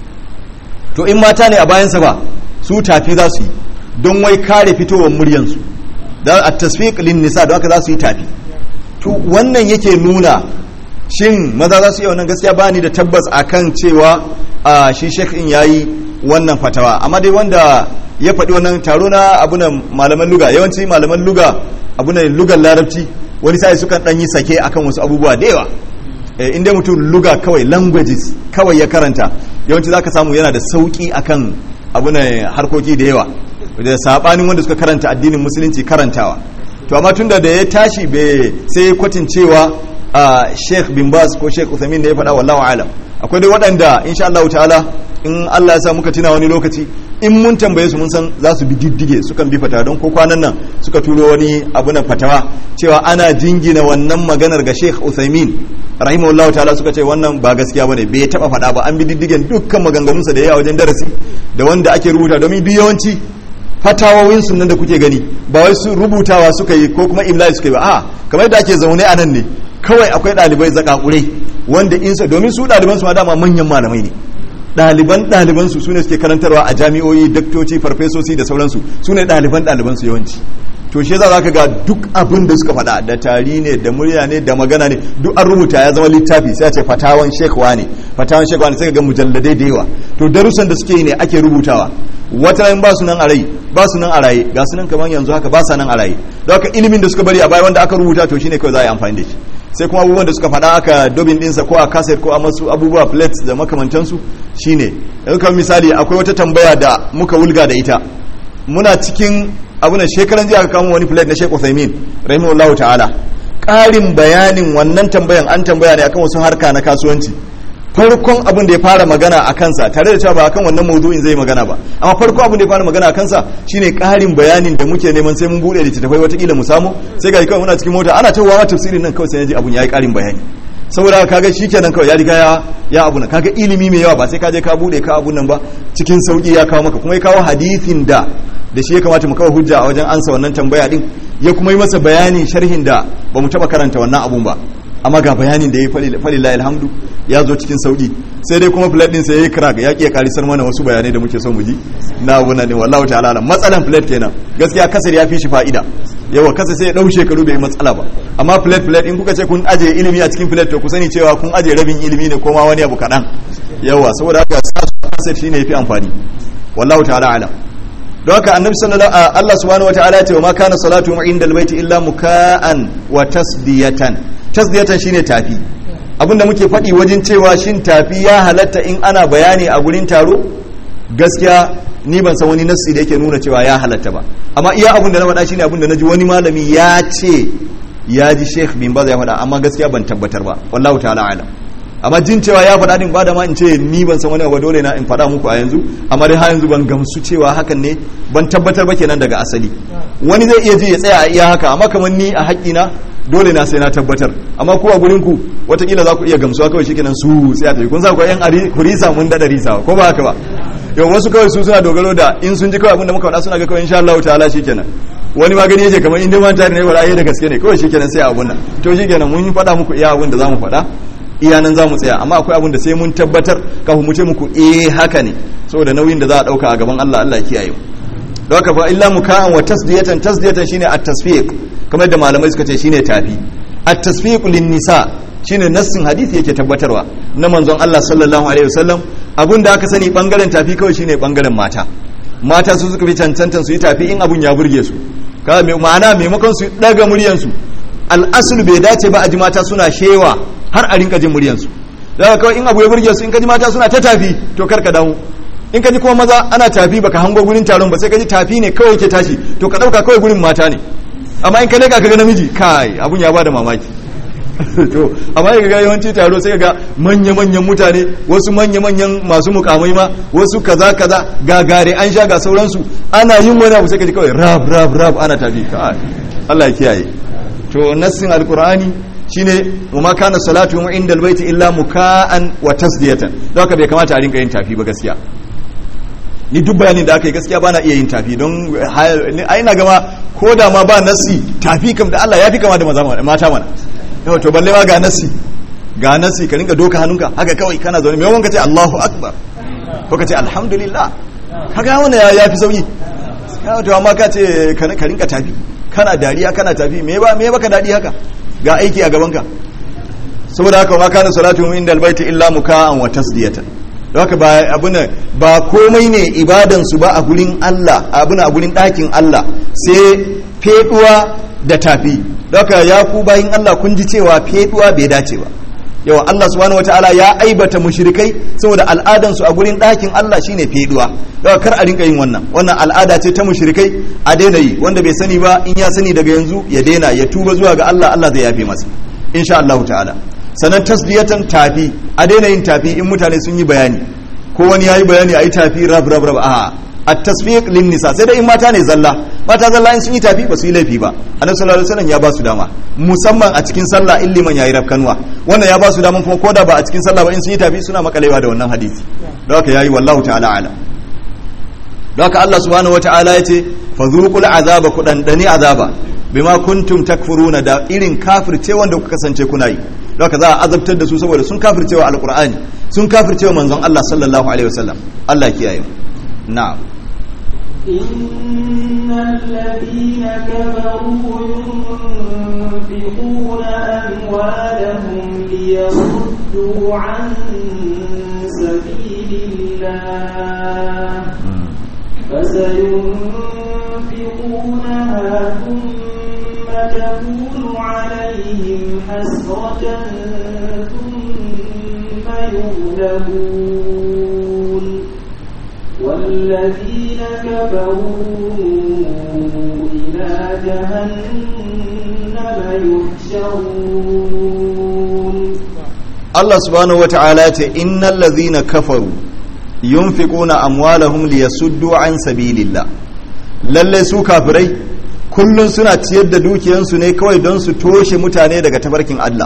to in mata ne a bayansa ba su tafi za su yi don wai kare fitowar muryansu da a tasfiq lin nisa don haka za su yi tafi to wannan yake nuna shin maza za su yi wannan gaskiya bani da tabbas akan cewa a shi sheikh in yayi wannan fatawa amma dai wanda ya faɗi wannan taro na abunan malaman luga yawanci malaman luga abunan lugar larabci wani sai sukan ɗan yi sake akan wasu abubuwa da yawa inda mutum luga kawai languages kawai ya karanta yawanci zaka samu yana da sauki akan abunan harkoki da yawa da sabanin wanda suka karanta addinin musulunci karantawa to amma tunda da ya tashi bai sai kwatin cewa Sheikh bin Baz ko Sheikh Uthamin da ya faɗa wallahu alam akwai dai waɗanda insha Allah ta'ala in Allah ya sa muka tuna wani lokaci in mun tambaye su mun san za su bi diddige sukan bi fatawa don ko kwanan nan suka turo wani abu na fatawa cewa ana jingina wannan maganar ga Sheikh Uthaymin rahimahullahu ta'ala suka ce wannan ba gaskiya bane bai taba faɗa ba an bi diddigen dukkan maganganunsa da yayi a wajen darasi da wanda ake rubuta domin duk yawanci fatawowin sunan da kuke gani ba wai su rubutawa suka yi ko kuma imla'i suka yi ba a kamar da ake zaune a nan ne kawai akwai ɗalibai zakakurai wanda insa domin su ɗaliban su ma dama manyan malamai ne ɗaliban ɗaliban su sune suke karantarwa a jami'o'i daktoci farfesoci da sauransu su ne ɗaliban ɗaliban su yawanci to shi yasa zaka ga duk abin da suka faɗa da tari ne da murya ne da magana ne duk an rubuta ya zama littafi sai a ce fatawan shekwa ne fatawan shekwa ne sai ka ga mujalladai da yawa to darussan da suke yi ne ake rubutawa wata ran ba su nan a rai ba su nan a raye ga su nan kamar yanzu haka ba sa nan a raye don haka ilimin da suka bari a baya wanda aka rubuta to shine kawai za a yi amfani da shi sai kuma abubuwan da suka faɗa aka dobin ɗinsa ko a kaset ko a masu abubuwa plates da makamantansu shine yanzu kamar misali akwai wata tambaya da muka wulga da ita muna cikin abunan shekaran jiya aka kamo wani plate na Sheikh Uthaymeen rahimahullahu ta'ala ƙarin bayanin wannan tambayan an tambaya ne akan wasu harka na kasuwanci farkon abin da ya fara magana a kansa tare da cewa ba akan wannan mawdu'in zai magana ba amma farkon abin da ya fara magana a kansa shine ƙarin bayanin da muke neman sai mun bude littattafai watakila mu samu sai ga kawai muna cikin mota ana cewa ma tafsirin nan kawai sai ji abun yayi ƙarin bayani saboda kaga shikenan kawai ya riga ya ya abu nan kaga ilimi mai yawa ba sai ka je ka bude ka abun nan ba cikin sauki ya kawo maka kuma ya kawo hadisin da da shi ya kamata mu kawo hujja a wajen ansa wannan tambaya din ya kuma yi masa bayanin sharhin da ba mu taba karanta wannan abun ba amma ga bayanin da ya yi falilahi alhamdu ya zo cikin sauki sai dai kuma plate din sai ya yi crack ya ƙi karisar mana wasu bayanai da muke so mu ji na abu ne wallahu ta'ala alam matsalan plate kenan gaskiya kasar ya fi shi fa'ida yawa kasa sai ya dau shekaru bai matsala ba amma plate plate in kuka ce kun aje ilimi a cikin plate to ku sani cewa kun aje rabin ilimi ne ko ma wani abu kaɗan yawa saboda haka sa su kasar shine yafi amfani wallahu ta'ala alam don haka annabi sallallahu Allah subhanahu wataala ya ce wa ma kana salatu inda albayti illa muka'an wa tasdiyatan tasdiyatan shine tafi abinda muke faɗi wajen cewa shin tafi ya halatta in ana bayani a gurin taro gaskiya ni ban san wani nassi da yake nuna cewa ya halatta ba amma iya abin da na faɗa shine abin da naji wani malami ya ce ya ji Sheikh bin Baz ya faɗa amma gaskiya ban tabbatar ba wallahu ta'ala alam amma jin cewa ya faɗa din ba da ma in ce ni ban san wani abu dole na in faɗa muku a yanzu amma dai har yanzu ban gamsu cewa hakan ne ban tabbatar ba kenan daga asali wani zai iya ji ya tsaya a iya haka amma kamar ni a haƙƙina dole na sai na tabbatar amma ku a gurin ku watakila za ku iya gamsuwa kawai shikenan su sai a tafi kun sa ku yan kurisa mun dada risa ko ba haka ba yau wasu kawai su suna dogaro da in sun ji kawai abinda muka faɗa suna ga kawai insha Allah ta'ala shikenan wani magani yake kamar inda man tare ne ba ai da gaske ne kawai shikenan sai abun nan to shikenan mun yi faɗa muku iya abin da zamu faɗa iya nan zamu tsaya amma akwai abin da sai mun tabbatar kafin mu ce muku eh haka ne saboda nauyin da za a dauka a gaban Allah Allah ya kiyaye mu don haka fa illa muka'an wa tasdiyatan tasdiyatan shine at-tasfiq kamar da malamai suka ce shine tafi at-tasfiq lin-nisa shine nassin hadisi yake tabbatarwa na manzon Allah sallallahu alaihi wasallam abun da aka sani bangaren tafi kawai shine bangaren mata mata su suka fi cancantan su yi tafi in abun ya burge su kaga mai ma'ana maimakon su daga muryan su al-asl bai dace ba a ji mata suna shewa har a rinka jin muryan su daga kawai in abu ya burge su in ka ji mata suna ta tafi to karka damu in ka ji kuma maza ana tafi baka hango gurin taron ba sai ka ji tafi ne kawai ke tashi to ka dauka kawai gurin mata ne amma in ka leka ka ga namiji kai abun ya bada mamaki to amma ka ga yawanci taro sai ga manya-manyan mutane wasu manya-manyan masu mukamai ma wasu kaza kaza gagare an sha ga sauransu ana yin wani abu sai ka ji kawai rab rab rab ana tafi kai Allah ya kiyaye to nassin alqur'ani shine ma kana salatu inda albayti illa muka'an wa tasdiyatan don haka bai kamata a rinka yin tafi ba gaskiya ni duk bayanin da aka yi gaskiya bana iya yin tafi don a ina gama ko da ma ba nasi tafi kam da Allah ya fi kama da mata mana yau to balle ma ga nasi ga nasi ka rinka doka hannunka haka kawai kana zaune mai wanka ce Allahu akbar ko ka ce alhamdulillah kaga wannan ya fi sauki to amma ka ce ka rinka tafi kana dariya kana tafi me ba me baka dadi haka ga aiki a gaban ka saboda haka ma kana salatu inda albayti illa muka'an wa tasdiyatan haka ba abuna ba komai ne ibadansu ba a gurin Allah abuna a gurin ɗakin Allah sai feduwa da tafi haka ya ku bayin Allah kun ji cewa feduwa bai dace ba yawa Allah subhanahu wataala ya aibata mushrikai saboda al'adan su a gurin ɗakin Allah shine feduwa daga kar a rinka yin wannan wannan al'ada ce ta mushrikai a daina yi wanda bai sani ba in ya sani daga yanzu ya daina ya tuba zuwa ga Allah Allah zai yafe masa insha Allah ta'ala sanan tasdiyatan tafi a daina yin tafi in mutane sun yi bayani ko wani yayi bayani ayi tafi rab rab rab a at tasfiq lin nisa sai dai in mata ne zalla mata zalla in sun yi tafi ba su yi laifi ba annabi sallallahu alaihi wasallam ya ba su dama musamman a cikin sallah in liman yayi rafkanwa wannan ya ba su dama kuma koda ba a cikin sallah ba in sun yi tafi suna makalewa da wannan hadisi don haka yayi wallahu ta'ala ala don haka Allah subhanahu wataala yace fadhuqul azaba ku dandani azaba bima kuntum takfuruna da irin kafirce wanda kuka kasance kuna yi don haka za a azabtar da su saboda sun kafircewa alqur'ani sun kafircewa manzon Allah sallallahu alaihi wasallam Allah kiyaye na'am إن الذين كفروا ينفقون أموالهم ليصدوا عن سبيل الله فسينفقونها ثم تكون عليهم حسرة ثم يغلبون والذين كفروا إلى جهنم يحشرون Allah subhanahu wa ta'ala ce innal ladhina kafaru yunfiquna amwalahum liyasuddu an sabilillah lalle su kafirai kullun suna ciyar da dukiyansu ne kawai don su toshe mutane daga tabarkin Allah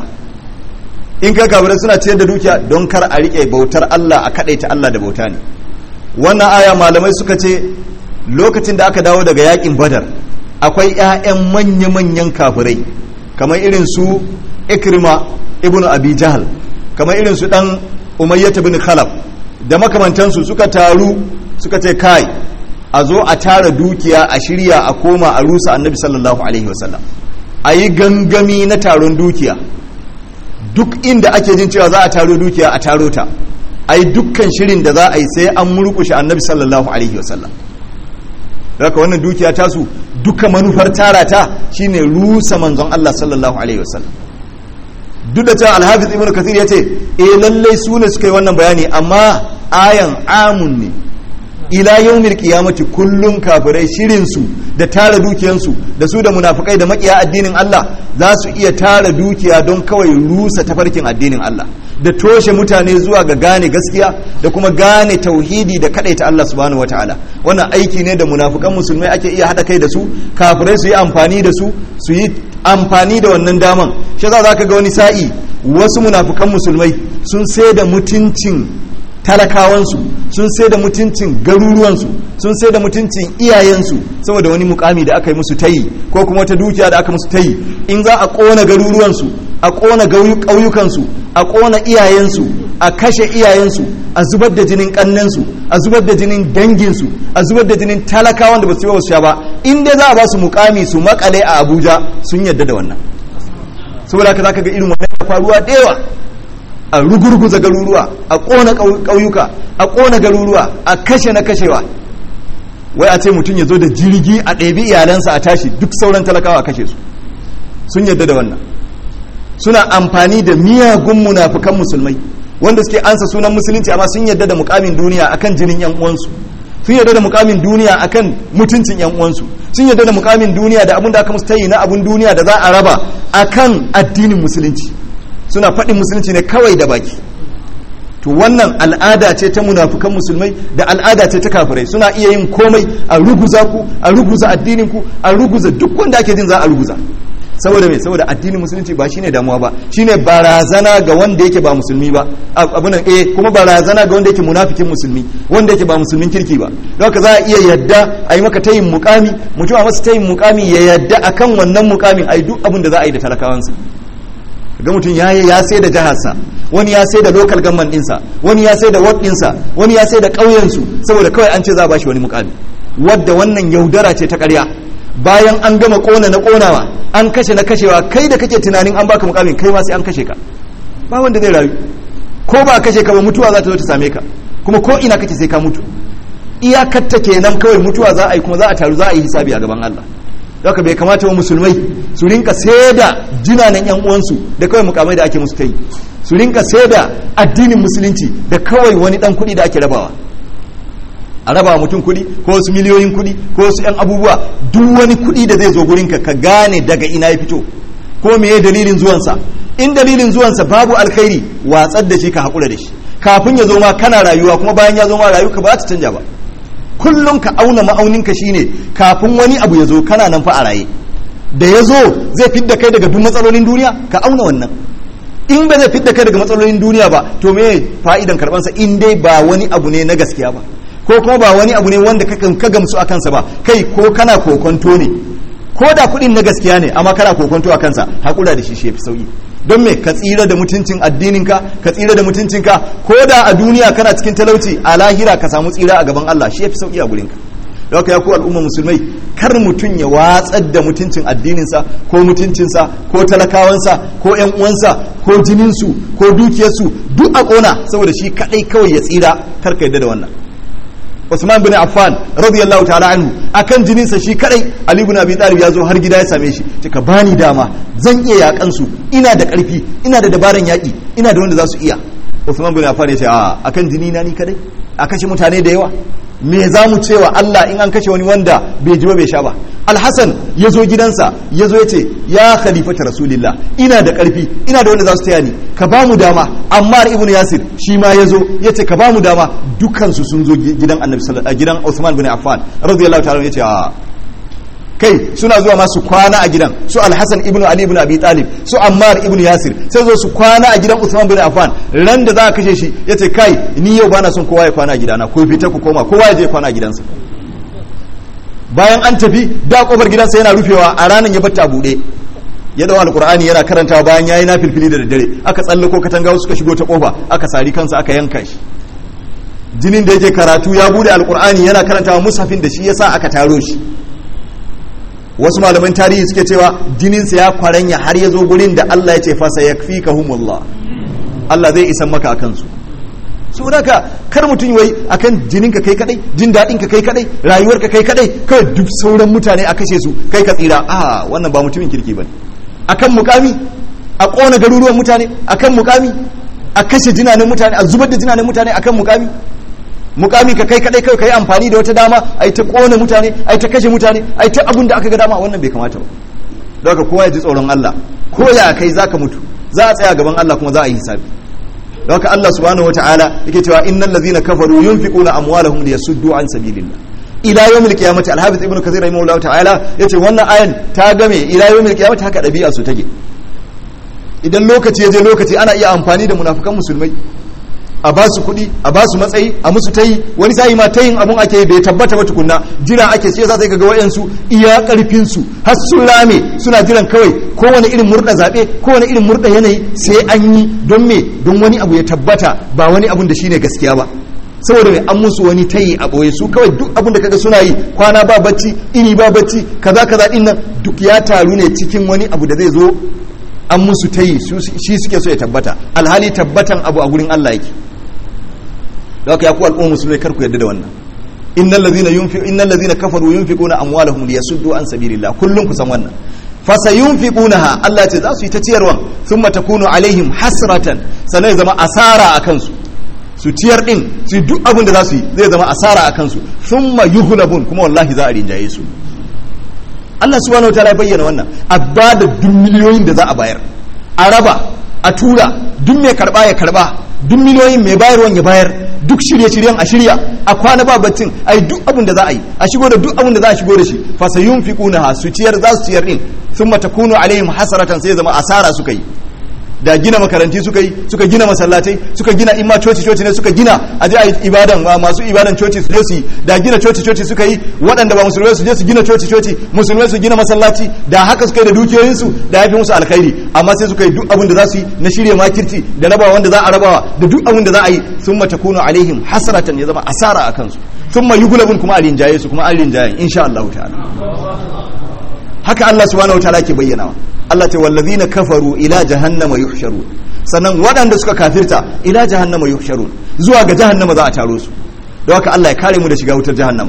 in ka kafirai suna ciyar da dukiya don kar a rike bautar Allah a kadaita Allah da bauta ne wannan aya malamai suka ce lokacin da aka dawo daga yakin badar akwai 'ya'yan manya-manyan kafirai kamar irin su ikrima ibn abi jahal kamar irin su dan umayyata bin khalaf da makamantansu suka taru suka ce kai a zo a tara dukiya a shirya a koma a rusa annabi sallallahu alaihi wasallam a yi gangami na taron dukiya duk inda ake jin cewa za a taro dukiya a taro ta a yi dukkan shirin da za a yi sai an murkushe annabi sallallahu alaihi wasallam daga wannan dukiya tasu duka manufar tara ta shine rusa manzon Allah sallallahu alaihi wasallam duk da cewa alhafiz ibnu kathir yace eh lallai su ne suka yi wannan bayani amma ayan amun ne ila yawmil qiyamati kullun kafirai shirin su da tara dukiyansu da su da munafikai da makiya addinin Allah za su iya tara dukiya don kawai rusa tafarkin addinin Allah da toshe mutane zuwa ga gane gaskiya da kuma gane tauhidi da kadaita Allah subhanahu wataala wannan aiki ne da munafukan musulmai ake iya hada kai da su kafirai su yi amfani da su su yi amfani da wannan daman shi za ka ga wani sa'i wasu munafukan musulmai sun sai da mutuncin talakawansu sun sai da mutuncin garuruwansu sun sai da mutuncin iyayensu saboda wani mukami da aka yi musu tayi ko kuma wata dukiya da aka musu tayi in za a kona garuruwansu a kona ƙauyukansu a kona iyayensu a kashe iyayensu a zubar da jinin kannensu a zubar da jinin danginsu a zubar da jinin talakawan da ba su yi wasu ba in dai za a ba su mukami su makale a abuja sun yadda da wannan saboda haka zaka ga irin wannan faruwa da yawa a rugurguza garuruwa a kona ƙauyuka a kona garuruwa a kashe na kashewa wai a ce mutum ya zo da jirgi a ɗabi iyalansa a tashi duk sauran talakawa a kashe su sun yadda da wannan suna amfani da miyagun munafukan musulmai wanda suke ansa sunan musulunci amma sun yadda da mukamin duniya akan jinin yan uwansu sun yadda da mukamin duniya akan mutuncin yan uwansu sun yadda da mukamin duniya da abin da aka musu tayi na abun duniya da za a raba akan addinin musulunci suna faɗin musulunci ne kawai da baki to wannan al'ada ce ta munafukan musulmai da al'ada ce ta kafirai suna iya yin komai a ruguza ku a ruguza addinin ku a ruguza duk wanda ake jin za a ruguza saboda mai saboda addinin musulunci ba shine damuwa ba shine barazana ga wanda yake ba musulmi ba abu nan eh kuma barazana ga wanda yake munafikin musulmi wanda yake ba musulmin kirki ba don haka za a iya yadda a yi maka tayin mukami mutum a masa tayin mukami ya yadda akan wannan mukamin a yi duk abin da za a yi da talakawansa ga mutum ya ya sai da jiharsa wani ya sai da local government ɗinsa wani ya sai da ward ɗinsa wani ya sai da ƙauyensu saboda kawai an ce za a bashi wani mukami wadda wannan yaudara ce ta ƙarya bayan an gama kona na konawa an kashe na kashewa kai da kake tunanin an baka mukamin kai ma sai an kashe ka ba wanda zai rayu ko ba kashe ka ba mutuwa za ta zo ta same ka kuma ko ina kake sai ka mutu iyakatta kenan kawai mutuwa za a yi kuma za a taru za a yi hisabi a gaban Allah haka bai kamata wa musulmai su rinka da jinanan yan uwansu da kawai mukamai da ake musu kai su rinka da addinin musulunci da kawai wani dan kuɗi da ake rabawa a raba mutum kuɗi ko wasu miliyoyin kuɗi ko wasu 'yan abubuwa duk wani kuɗi da zai zo gurinka ka gane daga ina ya fito ko meye dalilin zuwansa in dalilin zuwansa babu alkhairi watsar da shi ka haƙura da shi kafin ya zo ma kana rayuwa kuma bayan ya zo ma rayuwa ba ta canja ba kullum ka auna ma'auninka shine kafin wani abu ya zo kana nan fa a raye da ya zo zai fidda kai daga duk matsalolin duniya ka auna wannan in ba zai fidda kai daga matsalolin duniya ba to me fa'idan karbansa in dai ba wani abu ne na gaskiya ba ko kuma ba wani abu ne wanda ka gamsu a kansa ba kai ko kana kokonto ne ko da kuɗin na gaskiya ne amma kana kokonto a kansa haƙura da shi shi fi sauƙi don me ka tsira da mutuncin addininka ka tsira da mutuncinka ko da a duniya kana cikin talauci a lahira ka samu tsira a gaban Allah shi ya fi sauƙi a gurinka da haka ya ku al'umma musulmai kar mutum ya watsar da mutuncin addininsa ko mutuncinsa ko talakawansa ko yan uwansa ko jininsu ko dukiyarsu duk a kona saboda shi kadai kawai ya tsira kar ka yadda da wannan Usman bin Affan radiyallahu ta'ala anhu akan jininsa shi kadai Ali ibn Abi Talib ya zo har gida ya same shi ka bani dama zan iya yakan su ina da karfi ina da dabaran yaki ina da wanda za su iya Usman bin Affan ya ce a akan jini na ni kadai a kashe mutane da yawa me za mu cewa Allah in an kashe wani wanda bai ji ba bai sha ba alhassan ya zo gidansa ya zo ya ce ya khalifata rasulillah ina da karfi ina da wanda za su taya ni ka ba mu dama amma ibnu yasir shi ma ya zo ya ce ka ba mu dama dukansu sun zo gidan annabi sallallahu gidan usman bin affan radiyallahu ta'ala ya ce a kai suna zuwa masu kwana a gidan su alhassan ibn ali ibn abi talib su ammar ibn yasir sai zo su kwana a gidan usman bin affan ran da za a kashe shi ya ce kai ni yau bana son kowa ya kwana a gidana ko fita ku koma kowa ya je kwana a gidansa bayan an tafi da kofar gidansa yana rufewa a ranar ya batta buɗe ya dawo alkur'ani yana karantawa bayan yayi na filfili da daddare aka tsallako katanga suka shigo ta kofa aka sari kansa aka yanka shi jinin da yake karatu ya bude alkur'ani yana karantawa mushafin da shi yasa aka taro shi wasu malaman tarihi suke cewa jininsa ya kwaranya har ya zo gurin da Allah ya ce fasa ya fi ka humullah Allah zai isan maka a kansu su daga kar mutum wai akan jininka kai kadai jin daɗin ka kai kadai rayuwar ka kai kadai kawai duk sauran mutane a kashe su kai ka tsira a wannan ba mutumin kirki bane akan mukami a kona garuruwan mutane akan mukami a kashe jinanen mutane a zubar da jinanen mutane akan mukami mukami ka kai kadai kai kai amfani da wata dama ai ta kona mutane ai ta kashe mutane ai ta abun da aka ga dama wannan bai kamata ba don haka kowa ya ji tsoron Allah ko ya kai zaka mutu za a tsaya gaban Allah kuma za a yi hisabi don haka Allah subhanahu wataala yake cewa innal ladhina kafaru yunfiquna amwalahum liyasuddu an sabilillah ila yawmil qiyamati al-hafiz ibnu kathir rahimahullahu ta'ala yace wannan ayan ta game ila yawmil qiyamati haka dabi'a su take idan lokaci ya je lokaci ana iya amfani da munafukan musulmai a ba su kuɗi a ba su matsayi a musu tayi wani sa'i ma tayin abun ake bai tabbata ba tukunna jira ake ce za su ga wayansu iya karfin su har sun rame suna jiran kawai kowane irin murda zabe kowane irin murda yanayi sai an yi don me don wani abu ya tabbata ba wani abun da shine gaskiya ba saboda mai an musu wani tayi a ɓoye su kawai duk abin da kaga suna yi kwana ba bacci ini ba bacci kaza kaza din nan duk ya taru ne cikin wani abu da zai zo an musu tayi shi suke so ya tabbata alhali tabbatan abu a gurin Allah yake da haka ya ku al'umma musulmai kar ku yadda da wannan innal ladhina yunfi innal ladhina kafaru yunfiquna amwalahum liyasuddu an sabilillah kullun ku san wannan fasayunfiqunaha Allah ya ce za su yi ta ciyarwan thumma takunu alaihim hasratan sanai zama asara akan su su ciyar din su duk abin da za su yi zai zama asara a kansu thumma yuhlabun kuma wallahi za a rinjaye su Allah subhanahu wataala ya bayyana wannan a ba da duk miliyoyin da za a bayar a raba a tura duk mai karba ya karba duk miliyoyin mai bayarwan ya bayar duk shirye-shiryen a shirya a kwana ba baccin a yi duk abin da za a yi a shigo da duk abin da za a shigo da shi fasa yun fi ha su ciyar za su ciyar din sun mata kunu alaihim hasaratan sai zama asara suka yi da gina makaranti suka yi suka gina masallatai suka gina imma coci coci ne suka gina a je a yi ibadan masu ibadan coci su je su yi da gina coci coci suka yi waɗanda ba musulmai su je su gina coci coci musulmai su gina masallaci da haka suka yi da dukiyoyinsu da ya fi musu alkhairi amma sai suka yi duk abin da za su yi na shirya makirci da rabawa wanda za a rabawa da duk abin da za a yi sun mata kuno alaihim hasaratan ya zama asara a kansu sun ma yugulabun kuma a rinjaye su kuma an rinjaye insha Allah ta'ala haka Allah subhanahu wataala ke bayyanawa Allah ce wallazina kafaru ila jahannama yuhsharun sannan waɗanda suka kafirta ila jahannama yuhsharun zuwa ga jahannama za a taro su don haka Allah ya kare mu da shiga wutar jahannama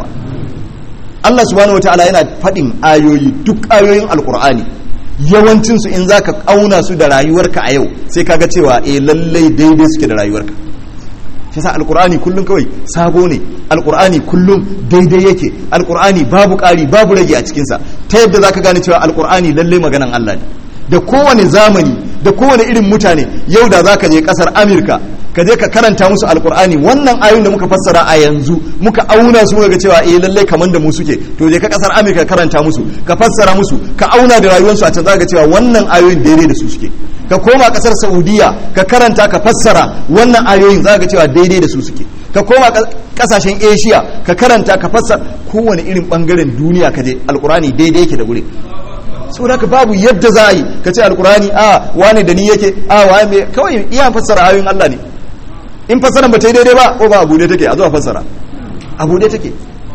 Allah subhanahu wataala yana faɗin ayoyi duk ayoyin alkur'ani yawancin su in zaka kauna su da rayuwarka a yau sai kaga cewa eh lallai daidai suke da rayuwarka shi sa alkur'ani kullum kawai sabo ne alkur'ani kullum daidai yake alkur'ani babu ƙari babu rage a cikinsa ta yadda za ka gane cewa alkur'ani lallai maganan Allah ne da kowane zamani da kowane irin mutane yau da za ka je ƙasar amurka ka je ka karanta musu alkur'ani wannan ayoyin da muka fassara a yanzu muka auna su muka ga cewa eh lallai kaman da mu suke to je ka ƙasar amurka karanta musu ka fassara musu ka auna da rayuwarsu a can za ka cewa wannan ayoyin daidai da su suke ka koma kasar saudiya ka karanta ka fassara wannan ayoyin za ka cewa daidai da su suke ka koma kasashen asia ka karanta ka fassara kowane irin bangaren duniya ka je alkurani daidai yake da gure saboda ka babu yadda za a yi ka ce alkurani a wane da ni yake a wane mai kawai iya fassara ayoyin allah ne in fassaran ba ta yi daidai ba ko ba abu take a zuwa fassara abu take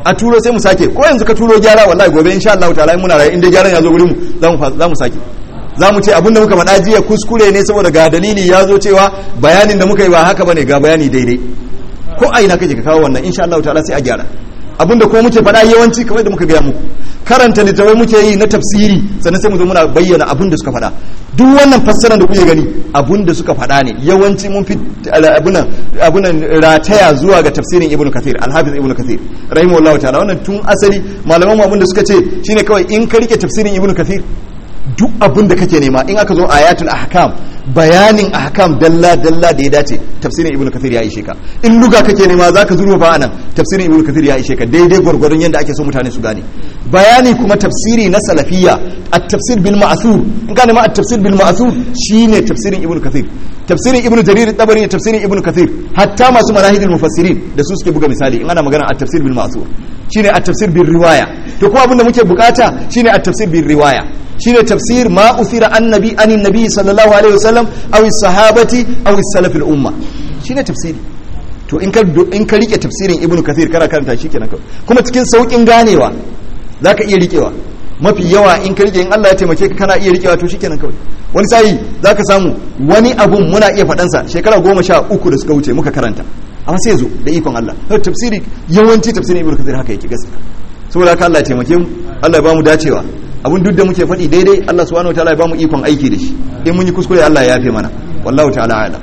a turo sai mu sake ko yanzu ka turo gyara wallahi gobe insha Allah ta'ala in muna rayu inda gyaran ya zo gurin mu za mu za mu sake za mu ce abinda muka faɗa jiya kuskure ne saboda ga dalili ya zo cewa bayanin da muka yi ba haka bane ga bayani daidai ko a ina kake ka kawo wannan insha Allah ta'ala sai a gyara abinda ko muke faɗa yawanci kamar da muka gaya muku karanta littafai muke yi na tafsiri sannan sai mu zo muna bayyana abin da suka faɗa duk wannan fassarar da kuke gani abin da suka faɗa ne yawanci mun fi abunan rataya zuwa ga tafsirin ibnu kathir alhafiz ibnu kathir rahimahullahu ta'ala wannan tun asali malaman mu abin da suka ce shine kawai in ka rike tafsirin ibnu kathir duk abin da kake nema in aka zo ayatul ahkam bayanin ahkam dalla dalla da ya dace tafsirin ibnu kathir ya ishe ka in luga kake nema zaka zurfa ba anan tafsirin ibnu kathir ya ishe ka daidai gwargwadon yadda ake so mutane su gane bayani kuma tafsiri na salafiyya at-tafsir bil ma'thur in ka nema at-tafsir bil ma'thur shine tafsirin ibnu kathir tafsirin ibnu jarir tabari ne tafsirin ibnu kathir hatta masu manahidul mufassirin da su suke buga misali in ana magana at-tafsir bil ma'thur shine at-tafsir bil riwaya to kuma abin da muke bukata shine at-tafsir bil riwaya shine tafsir ma uthira annabi anin nabi sallallahu alaihi wasallam aw sahabati aw salaf al umma shine tafsiri to in ka in ka rike tafsirin ibnu kathir kana karanta shi kenan kuma cikin saukin ganewa zaka iya rikewa mafi yawa in ka rike in Allah ya taimake ka kana iya rikewa to shikenan kawai wani sai zaka samu wani abun muna iya faɗansa shekara goma sha uku da suka wuce muka karanta amma sai zo da ikon Allah tafsiri yawanci tafsirin ibnu kathir haka yake gaskiya saboda haka Allah ya taimake mu Allah ya bamu dacewa abun duk da muke faɗi daidai Allah subhanahu wataala ya bamu ikon aiki da shi in mun yi kuskure Allah ya yafe mana wallahu ta'ala a'lam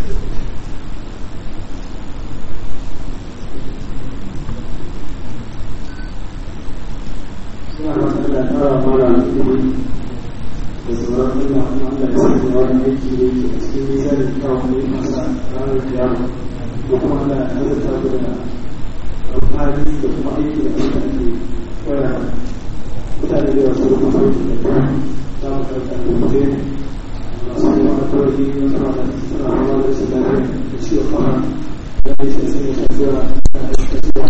suna da Allah tara mara ilimi da sauran Allah kuma Allah ya sanya wani aiki da yake a cikin nisa da kawo ne masa ranar kiyama ko kuma Allah ya azurta ku da alfahari da kuma aiki da Allah ke koya mutane da wasu kuma sauki da kuma za mu karanta da mutum masu yi wani kawai na suna da suna hawa da su lafiya da ciwo kama da ya shi sun yi shafiya da ya shi da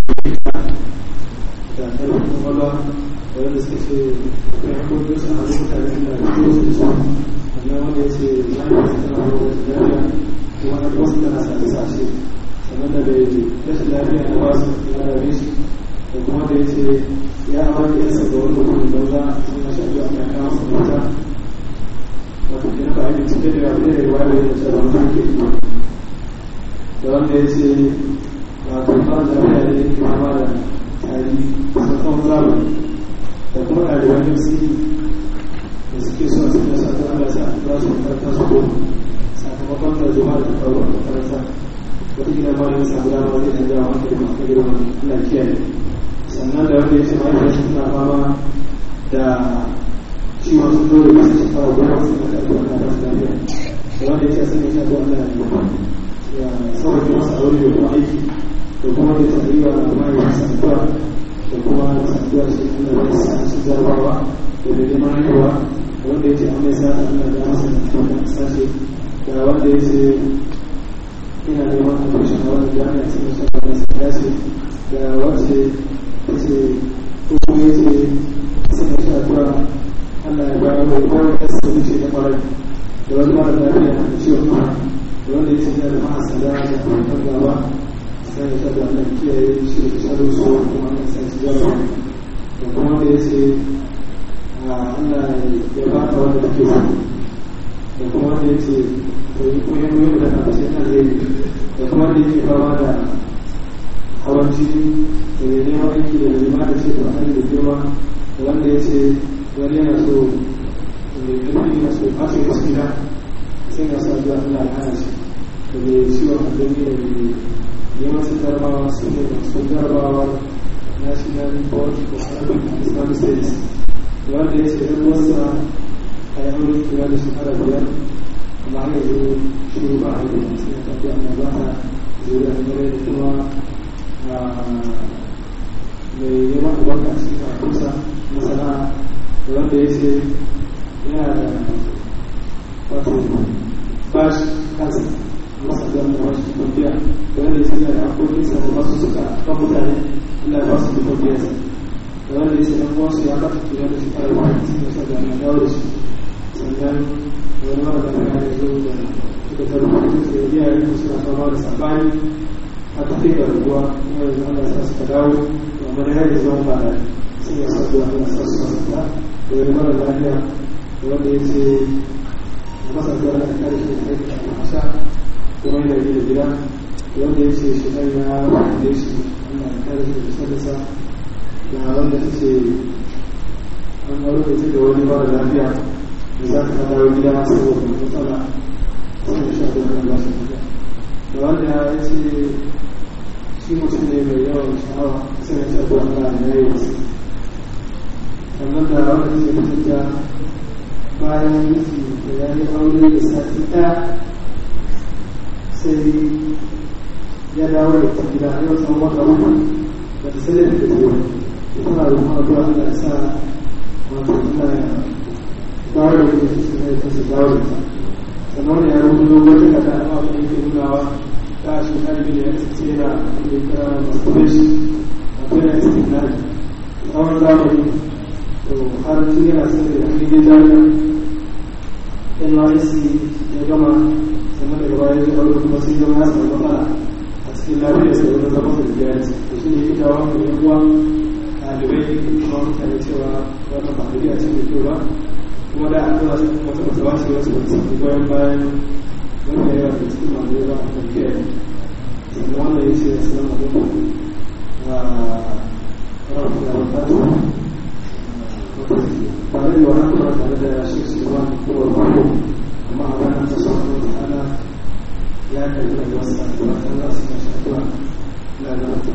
ƙarfin kwakwalwa wanda suka ce akwai hakokin su a mutane da ko su su sannan wanda ya ce ya yi wasu tana hawa da lafiya kuma na wasu tana sa sashe sannan da bai rashin lafiya na wasu ya rabe shi da kuma da ya ce ya amurka yansa ga wani mutum banza sun na shafi a kan kawo su mata wato ke nufa ainihin cike da yawa da yawa da ya ce ba mutum ke da wanda ya ce wato fara lafiya da yake fama da tari sakon zamani da kuma ɗaliban nafsi da suke so a cikin sakon Allah sa za su makaranta su ko sakamakon da zuwa da faru a makaranta wata gina ma yin samu dama zai ɗan jawa wanda kuma aka girma Allah kiyaye sannan da wanda ya ce mahaifiyar su suna fama da ciwon sun dole masu shekara goma su na ƙarfi wanda ba su lafiya da wanda ya ce sun yi shaɗu Allah ya sauƙaƙe masa aure da kuma aiki da kuma da tsariwa da kuma yi saduwa da kuma da saduwa shi Allah ya sa shi jarabawa da da neman haihuwa wanda ya ce an mai sata Allah ya masa da kuma sashe da wanda ya ce ina neman admission a wani jami'a cikin shafa da sa dace da wacce ta ce ko kuma ya ce suna shafa Allah ya bayar da kowa ya sa wuce da kwarai da wani mara lafiya da ciwon kuma da wanda ya ce yana da mahasada da kuma gaba sai ya taɓa wannan kiyaye shi da shaɗo su kuma an san shi yawa da kuma da ya ce Allah ya ba ka wanda take so da kuma da ya ce to yi koyon yau da na ce na zai da kuma da yake fama da hawan jini da ya nema aiki da nema da ce to an da girma da wanda ya ce wani yana so mai ƙarfi yana so ba shi gaskiya sai ya sa zuwa Allah ya hana shi da mai ciwon abin da mai yawancin jarabawa su ne masu jarabawa national board of arabic and islamic studies wanda ya ce ɗan wasa a yi aure kula da shekara biyar amma har yanzu shiru ba a yi sai ya tafi amma ba ta zuriya da gare da kuma mai neman albarka cikin karatunsa na sana'a da wanda ya ce yana da wato bashi kansa masa zama da wasu tafiya da wanda ya ce da hakokin sa da wasu suka kan mutane Allah ba su da tafiya da wanda ya ce dan wasu ya bata kira da shi kare wani cikin sa da na dawo da shi sannan wani mara da ya zo da suka tarbi da su da iyayen su suna fama da sabani aka kai ga rabuwa kuma yanzu ana sa suka dawo amma da yadda zama ba da sun yi sa zuwa ana sa su masu ta da wani mara lafiya da wanda ya ce a masa zuwa da kare shi da aiki a masa kuma yana yi da gida da wanda ya ce shi ɗan ya wanda shi ana kare shi da sadasa da wanda ta ce an wani da da wani mara lafiya da za ka dawo gida saboda matsala sai da shafi wani ba shi da wanda ya ce shi mutum ne mai yawan sha'awa sai ya shafi wani ba ya yi wasu sannan da wanda ke mutum da bayan miki da ya yi aure da sati ɗaya sai ya dawo da ta gida a yau tsawon wata uku ba ta sai da ta zuwa tana da kuma addu'a Allah ya sa wato tana dawo da ita su ne ta su dawo da ta sannan ya rubuto wata kada a mafi yake nunawa ta shi karbi da ya ce yana da kira masturbation a kuma istinari tsawon zamani to har tun yana sun da yanzu ya jami'a NYC ya gama sannan daga baya ya aure kuma sai zama ya samu matsala a cikin lafiyar sa wani zama da jari da shi ne ya kawo mai yan uwa ɗalibai kuma mutane cewa wata ba a ce da kyau ba kuma da an zuwa cikin wata wata wasu wasu wasu wasu goyon bayan wanda yawa da cikin masu yawa a kan kiyaye sannan wanda ya ce da su zama kuma wa rafu da wata tare da wani kuma tare da shi su zama kuma wani amma a ranar ta sa wata ana ya karbi da wasu da wata za su kashe addu'a na da wata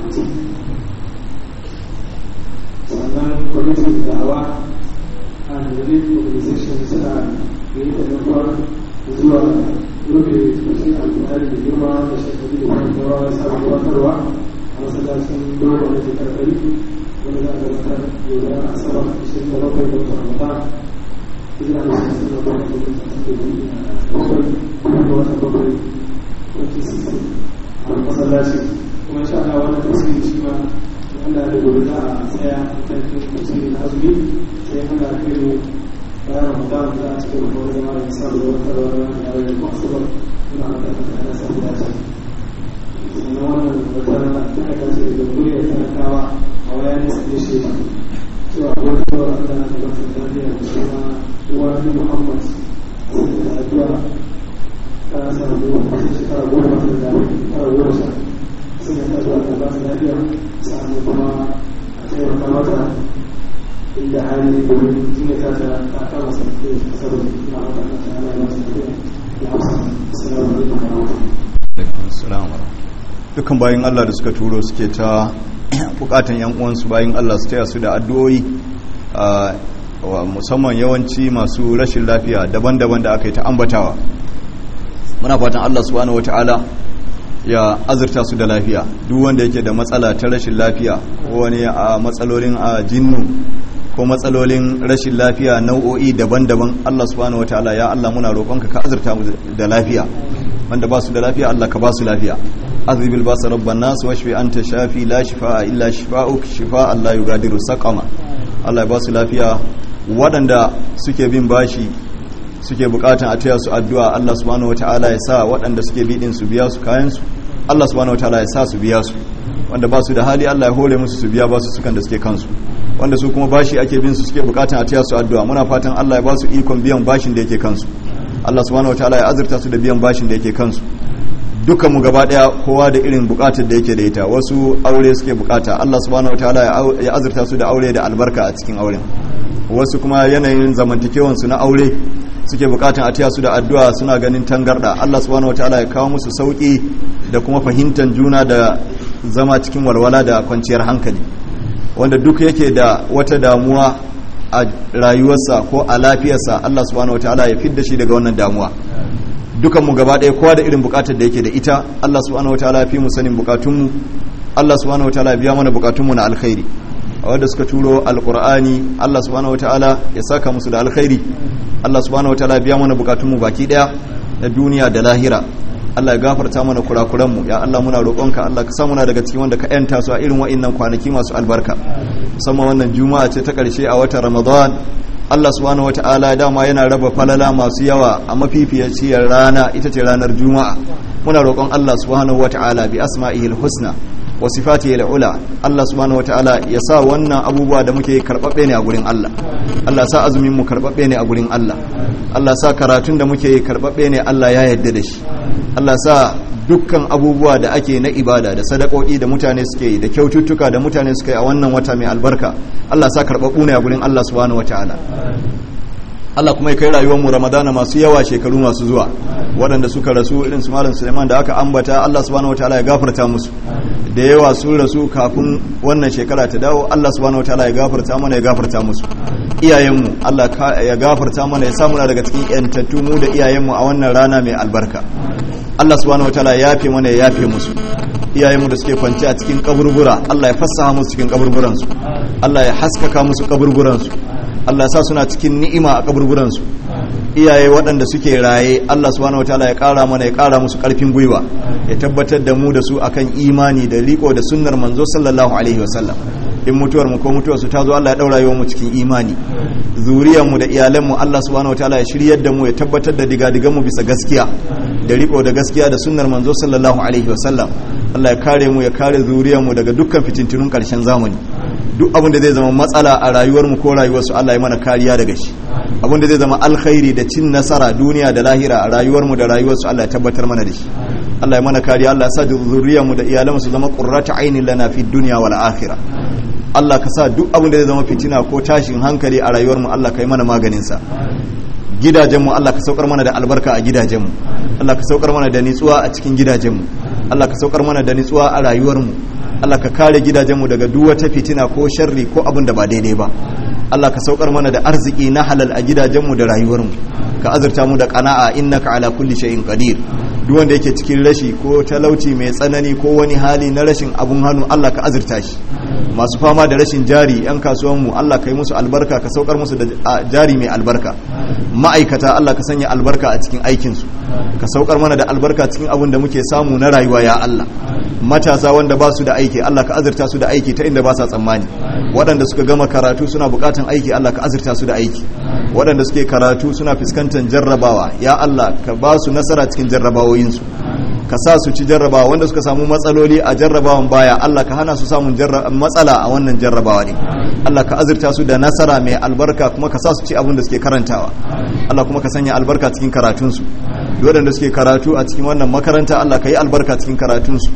sannan kwamitin da'awa and relief organization suna da yi taimakon zuwa rufe cikin alfahari da girma da shekaru da kuma yawa da sabon gabatarwa a masallacin dogon da ke karkari wanda za a gabatar yau da asabar ishirin da bakwai da wata ramadan hijira da shi sun zama da kuma da bakwai kuma da wata bakwai 2016 a masallaci kuma insha Allah wannan tafsiri shi ma wanda da gobe za a tsaya a kan tafsiri na azumi sai ana kai mu bayan ramadan za a cikin wani zama da sa da wata rawa da yawon yanku asabar muna haka da ana samu dace sannan wannan wata da aka ce da muryar talakawa a waya ne su ne shi cewa wata rawa da ana da wata tarbiyya da suna uwa ni muhammad sai da addu'a ta samu wata shekara goma da shekara goma sha sun yi zuwa da ba su lafiya sa'annan kuma a taimaka mata inda hali domin jinya ta ta ta kama sarki da kasar na wata na ta ana ba su lafiya da hausa assalamu alaikum wa rahmatullahi dukkan bayan Allah da suka turo suke ta bukatan yan uwansu bayan Allah su taya su da addu'o'i musamman yawanci masu rashin lafiya daban-daban da aka yi ta ambatawa muna fatan Allah subhanahu wataala ya azurta su da lafiya duk wanda yake da matsala ta rashin lafiya ko wani a matsalolin a jinnu ko matsalolin rashin lafiya nau'o'i daban-daban Allah subhanahu wataala ya Allah muna roƙonka ka azurta mu da lafiya wanda ba su da lafiya Allah ka ba su lafiya azribil basa rabban nas washfi anta shafi la shifaa illa shifaa'uk shifaa'an la yughadiru saqama Allah ya ba su lafiya waɗanda suke bin bashi suke bukatan a taya su addu'a Allah subhanahu wataala ya sa waɗanda suke bidin su biya su kayan su Allah subhanahu wataala ya sa su biya su wanda ba su da hali Allah ya hore musu su biya ba su sukan da suke kansu wanda su kuma bashi ake bin su suke bukatan a taya su addu'a muna fatan Allah ya ba su ikon biyan bashin da yake kansu Allah subhanahu wataala ya azurta su da biyan bashin da yake kansu dukkan mu gaba daya kowa da irin bukatar da yake da ita wasu aure suke bukata Allah subhanahu wataala ya azurta su da aure da albarka a cikin auren wasu kuma yanayin zamantakewan su na aure suke bukatan a taya su da addu'a suna ganin tangarda Allah subhanahu wataala ya kawo musu sauki da kuma fahimtar juna da zama cikin walwala da kwanciyar hankali wanda duk yake da wata damuwa a rayuwarsa ko a lafiyarsa Allah subhanahu wataala ya fidda shi daga wannan damuwa dukan mu gaba ɗaya kowa da irin bukatar da yake da ita Allah subhanahu wataala ya fi mu sanin bukatunmu Allah subhanahu wataala ya biya mana bukatunmu na alkhairi a wanda suka turo alqur'ani Allah subhanahu wataala ya saka musu da alkhairi Allah subhanahu wataala ya biya mana bukatunmu baki ɗaya na duniya da lahira Allah ya gafarta mana kurakuranmu ya Allah muna roƙonka Allah ka sa muna daga cikin wanda ka yanta su a irin wa'annan kwanaki masu albarka musamman wannan juma'a ce ta ƙarshe a watan Ramadan Allah subhanahu wata'ala dama yana raba falala masu yawa a mafifiyaciyar rana ita ce ranar juma'a muna roƙon Allah subhanahu wata'ala bi asma'ihil husna wa sifatihi ula Allah subhanahu wata'ala ya sa wannan abubuwa da muke karbabbe ne a gurin Allah Allah sa azumin mu karbabbe ne a gurin Allah Allah sa karatun da muke karbabbe ne Allah ya yarda da shi Allah sa dukkan abubuwa da ake na ibada da sadakoki da mutane suke yi da kyaututtuka da mutane suke yi a wannan wata mai albarka Allah sa karbabbu ne a gurin Allah subhanahu wata'ala Allah kuma ya kai rayuwar mu Ramadana masu yawa shekaru masu zuwa waɗanda suka rasu irin su Malam Suleiman da aka ambata Allah subhanahu wataala ya gafarta musu da yawa sun rasu kafin wannan shekara ta dawo Allah subhanahu wataala ya gafarta mana ya gafarta musu iyayenmu Allah ya gafarta mana ya samu daga cikin yantattu mu da iyayenmu a wannan rana mai albarka Allah subhanahu wataala ya yafe mana ya yafe musu iyayenmu da suke kwance a cikin kaburbura Allah ya fassaha musu cikin kaburburansu Allah ya haskaka musu kaburburansu Allah sa suna cikin ni'ima a kaburburansu iyaye waɗanda suke raye Allah subhanahu wataala ya ƙara mana ya ƙara musu ƙarfin gwiwa ya tabbatar da mu da su akan imani da riko da sunnar manzo sallallahu alaihi wasallam in mutuwar mu ko mutuwar su ta zo Allah ya daura yawan mu cikin imani zuriyar mu da iyalan mu Allah subhanahu wataala ya shiryar da mu ya tabbatar da digadigan mu bisa gaskiya da riko da gaskiya da sunnar manzo sallallahu alaihi wasallam Allah ya kare mu ya kare zuriyar mu daga dukkan fitintunun ƙarshen zamani duk abin da zai zama matsala a rayuwar mu ko rayuwar su Allah ya mana kariya daga shi abin da zai zama alkhairi da cin nasara duniya da lahira a rayuwar mu da rayuwar su Allah ya tabbatar mana da shi Allah ya mana kariya Allah ya sa zuriyar mu da iyalan su zama qurratu ainin lana fid dunya wal akhirah Allah ka sa duk abin da zai zama fitina ko tashin hankali a rayuwar mu Allah ka yi mana maganin sa gidajen mu Allah ka saukar mana da albarka a gidajen mu Allah ka saukar mana da nitsuwa a cikin gidajen mu Allah ka saukar mana da nitsuwa a rayuwar mu Allah ka kare gidajenmu daga duk wata fitina ko sharri ko abin da ba daidai ba Allah ka saukar mana da arziki na halal a gidajenmu da rayuwarmu ka azurta mu da qana'a innaka ala kulli shay'in qadir duk wanda yake cikin rashi ko talauci mai tsanani ko wani hali na rashin abun hannu Allah ka azurta shi masu fama da rashin jari yan kasuwanmu Allah ka yi musu albarka ka saukar musu da jari mai albarka ma'aikata Allah ka sanya albarka a cikin aikinsu ka saukar mana da albarka cikin abin da muke samu na rayuwa ya Allah matasa wanda ba su da aiki Allah ka azurta su da aiki ta inda ba sa tsammani waɗanda suka gama karatu suna buƙatan aiki Allah ka azurta su da aiki waɗanda suke karatu suna fuskantar jarrabawa ya Allah ka ba su nasara cikin jarrabawoyinsu ka sa su ci jarrabawa wanda suka samu matsaloli a jarrabawan baya Allah ka hana su samun matsala a wannan jarrabawa ne Allah ka azurta su da nasara mai albarka kuma ka sa su ci abin da suke karantawa Allah kuma ka sanya albarka cikin karatunsu waɗanda suke karatu a cikin wannan makaranta Allah ka yi albarka cikin karatunsu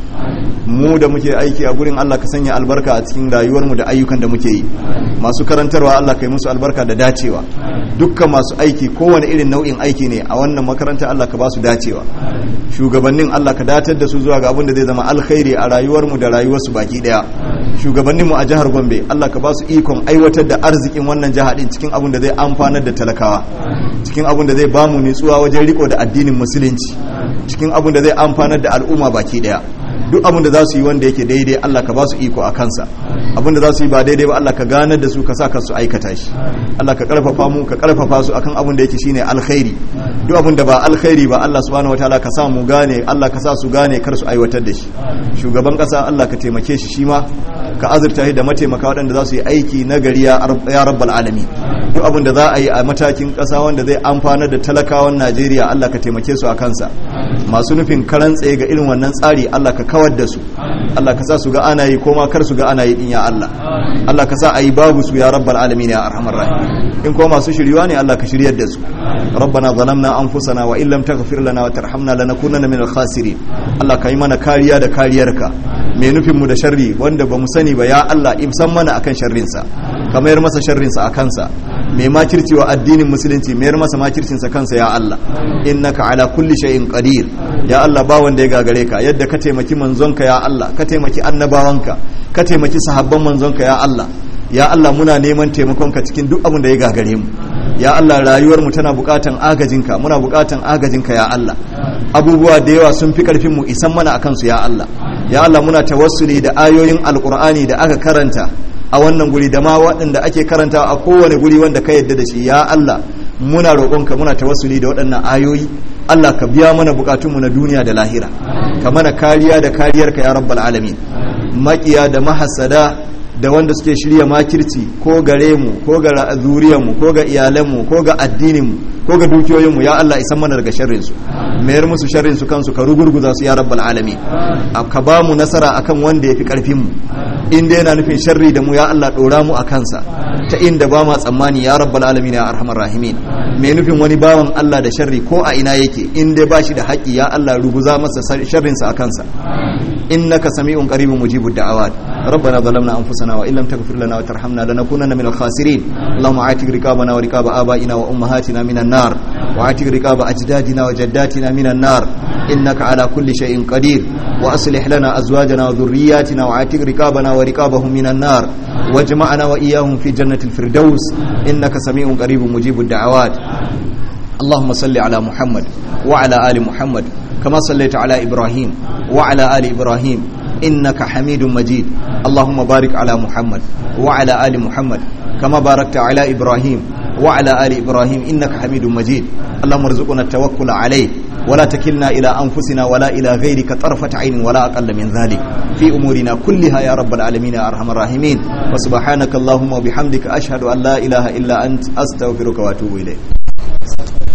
mu da muke aiki a gurin Allah ka sanya albarka a cikin rayuwarmu da ayyukan da muke yi masu karantarwa Allah ka yi musu albarka da dacewa dukkan masu aiki kowane irin nau'in aiki ne a wannan makaranta Allah ka ba su dacewa shugabannin Allah ka datar da su zuwa ga abin da zai zama alkhairi a rayuwarmu da rayuwarsu baki daya shugabanninmu a jihar Gombe Allah ka ba su ikon aiwatar da arzikin wannan jiha din cikin abin da zai amfanar da talakawa cikin abin da zai ba mu nutsuwa wajen riko da addinin musulunci cikin abin da zai amfanar da al'umma baki daya duk abin da za su yi wanda yake daidai Allah ka ba su iko a kansa abin da za su yi ba daidai ba Allah ka ganar da su ka sa ka su aikata shi Allah ka karfafa mu ka karfafa su akan abin da yake shine alkhairi duk abin da ba alkhairi ba Allah subhanahu wataala ka sa mu gane Allah ka sa su gane kar su aiwatar da shi shugaban kasa Allah ka taimake shi shi ma ka azurta shi da mataimaka waɗanda za su yi aiki na gari ya rabbal alamin duk abin da za a yi a matakin ƙasa wanda zai amfanar da talakawan Najeriya Allah ka taimake su a kansa masu nufin karan tsaye ga irin wannan tsari Allah ka kawar da su Allah ka sa su ga ana yi ko ma kar su ga ana yi din ya Allah Allah ka sa a yi babu su ya rabbal alamin ya arhamar rahim in ko masu shiriwa ne Allah ka shiryar da su rabbana zalamna anfusana wa illam taghfir lana wa tarhamna lanakunanna minal khasirin Allah ka yi mana kariya da kariyarka mai nufin mu da sharri wanda ba mu sani ba ya Allah imsan mana akan sharrinsa ka mayar masa sharrinsa a kansa mai makirci wa addinin musulunci mayar masa makircinsa kansa ya Allah innaka ala kulli shay'in qadir ya Allah ba wanda ya gagare ka yadda ka taimaki manzonka ya Allah ka taimaki annabawanka ka taimaki sahabban manzonka ya Allah ya Allah muna neman taimakonka cikin duk abin da ya gagare mu ya Allah rayuwar mu tana bukatan agajinka muna bukatan agajinka ya Allah abubuwa da yawa sun fi karfin mu isan mana akan su ya Allah ya Allah muna tawassuli da ayoyin alqur'ani da aka karanta a wannan guri da ma waɗanda ake karanta a kowane guri wanda ka yadda da shi ya Allah muna roƙonka muna tawassuli da waɗannan ayoyi Allah ka biya mana bukatunmu na duniya da lahira ka mana kariya da kariyarka ya rabbal alamin makiya da mahasada da wanda suke shirya makirci ko gare mu ko ga zuriyarmu ko ga iyalanmu ko ga addininmu ko ga dukiyoyinmu ya Allah isan mana daga sharrin su mayar musu sharrin su kansu ka rugurguza su ya rabbal alamin ka ba mu nasara akan wanda yafi karfin mu inda yana nufin sharri da mu ya Allah dora mu a kansa ta inda ba ma tsammani ya rabbal alamin ya arhamar rahimin mai nufin wani bawan Allah da sharri ko a ina yake inda ba shi da haƙi ya Allah ruguza masa sharrin sa a kansa innaka sami'un qaribun mujibud da'awat ربنا ظلمنا انفسنا وان لم تغفر لنا وترحمنا لنكونن من الخاسرين اللهم اعتق رقابنا ورقاب ابائنا وامهاتنا من النار واعتق رقاب اجدادنا وجداتنا من النار انك على كل شيء قدير واصلح لنا ازواجنا وذرياتنا واعتق رقابنا ورقابهم من النار واجمعنا واياهم في جنه الفردوس انك سميع قريب مجيب الدعوات اللهم صل على محمد وعلى ال محمد كما صليت على ابراهيم وعلى ال ابراهيم إنك حميد مجيد اللهم بارك على محمد وعلى آل محمد كما باركت على إبراهيم وعلى آل إبراهيم إنك حميد مجيد اللهم ارزقنا التوكل عليه ولا تكلنا إلى أنفسنا ولا إلى غيرك طرفة عين ولا أقل من ذلك في أمورنا كلها يا رب العالمين يا أرحم الراحمين وسبحانك اللهم وبحمدك أشهد أن لا إله إلا أنت أستغفرك وأتوب إليك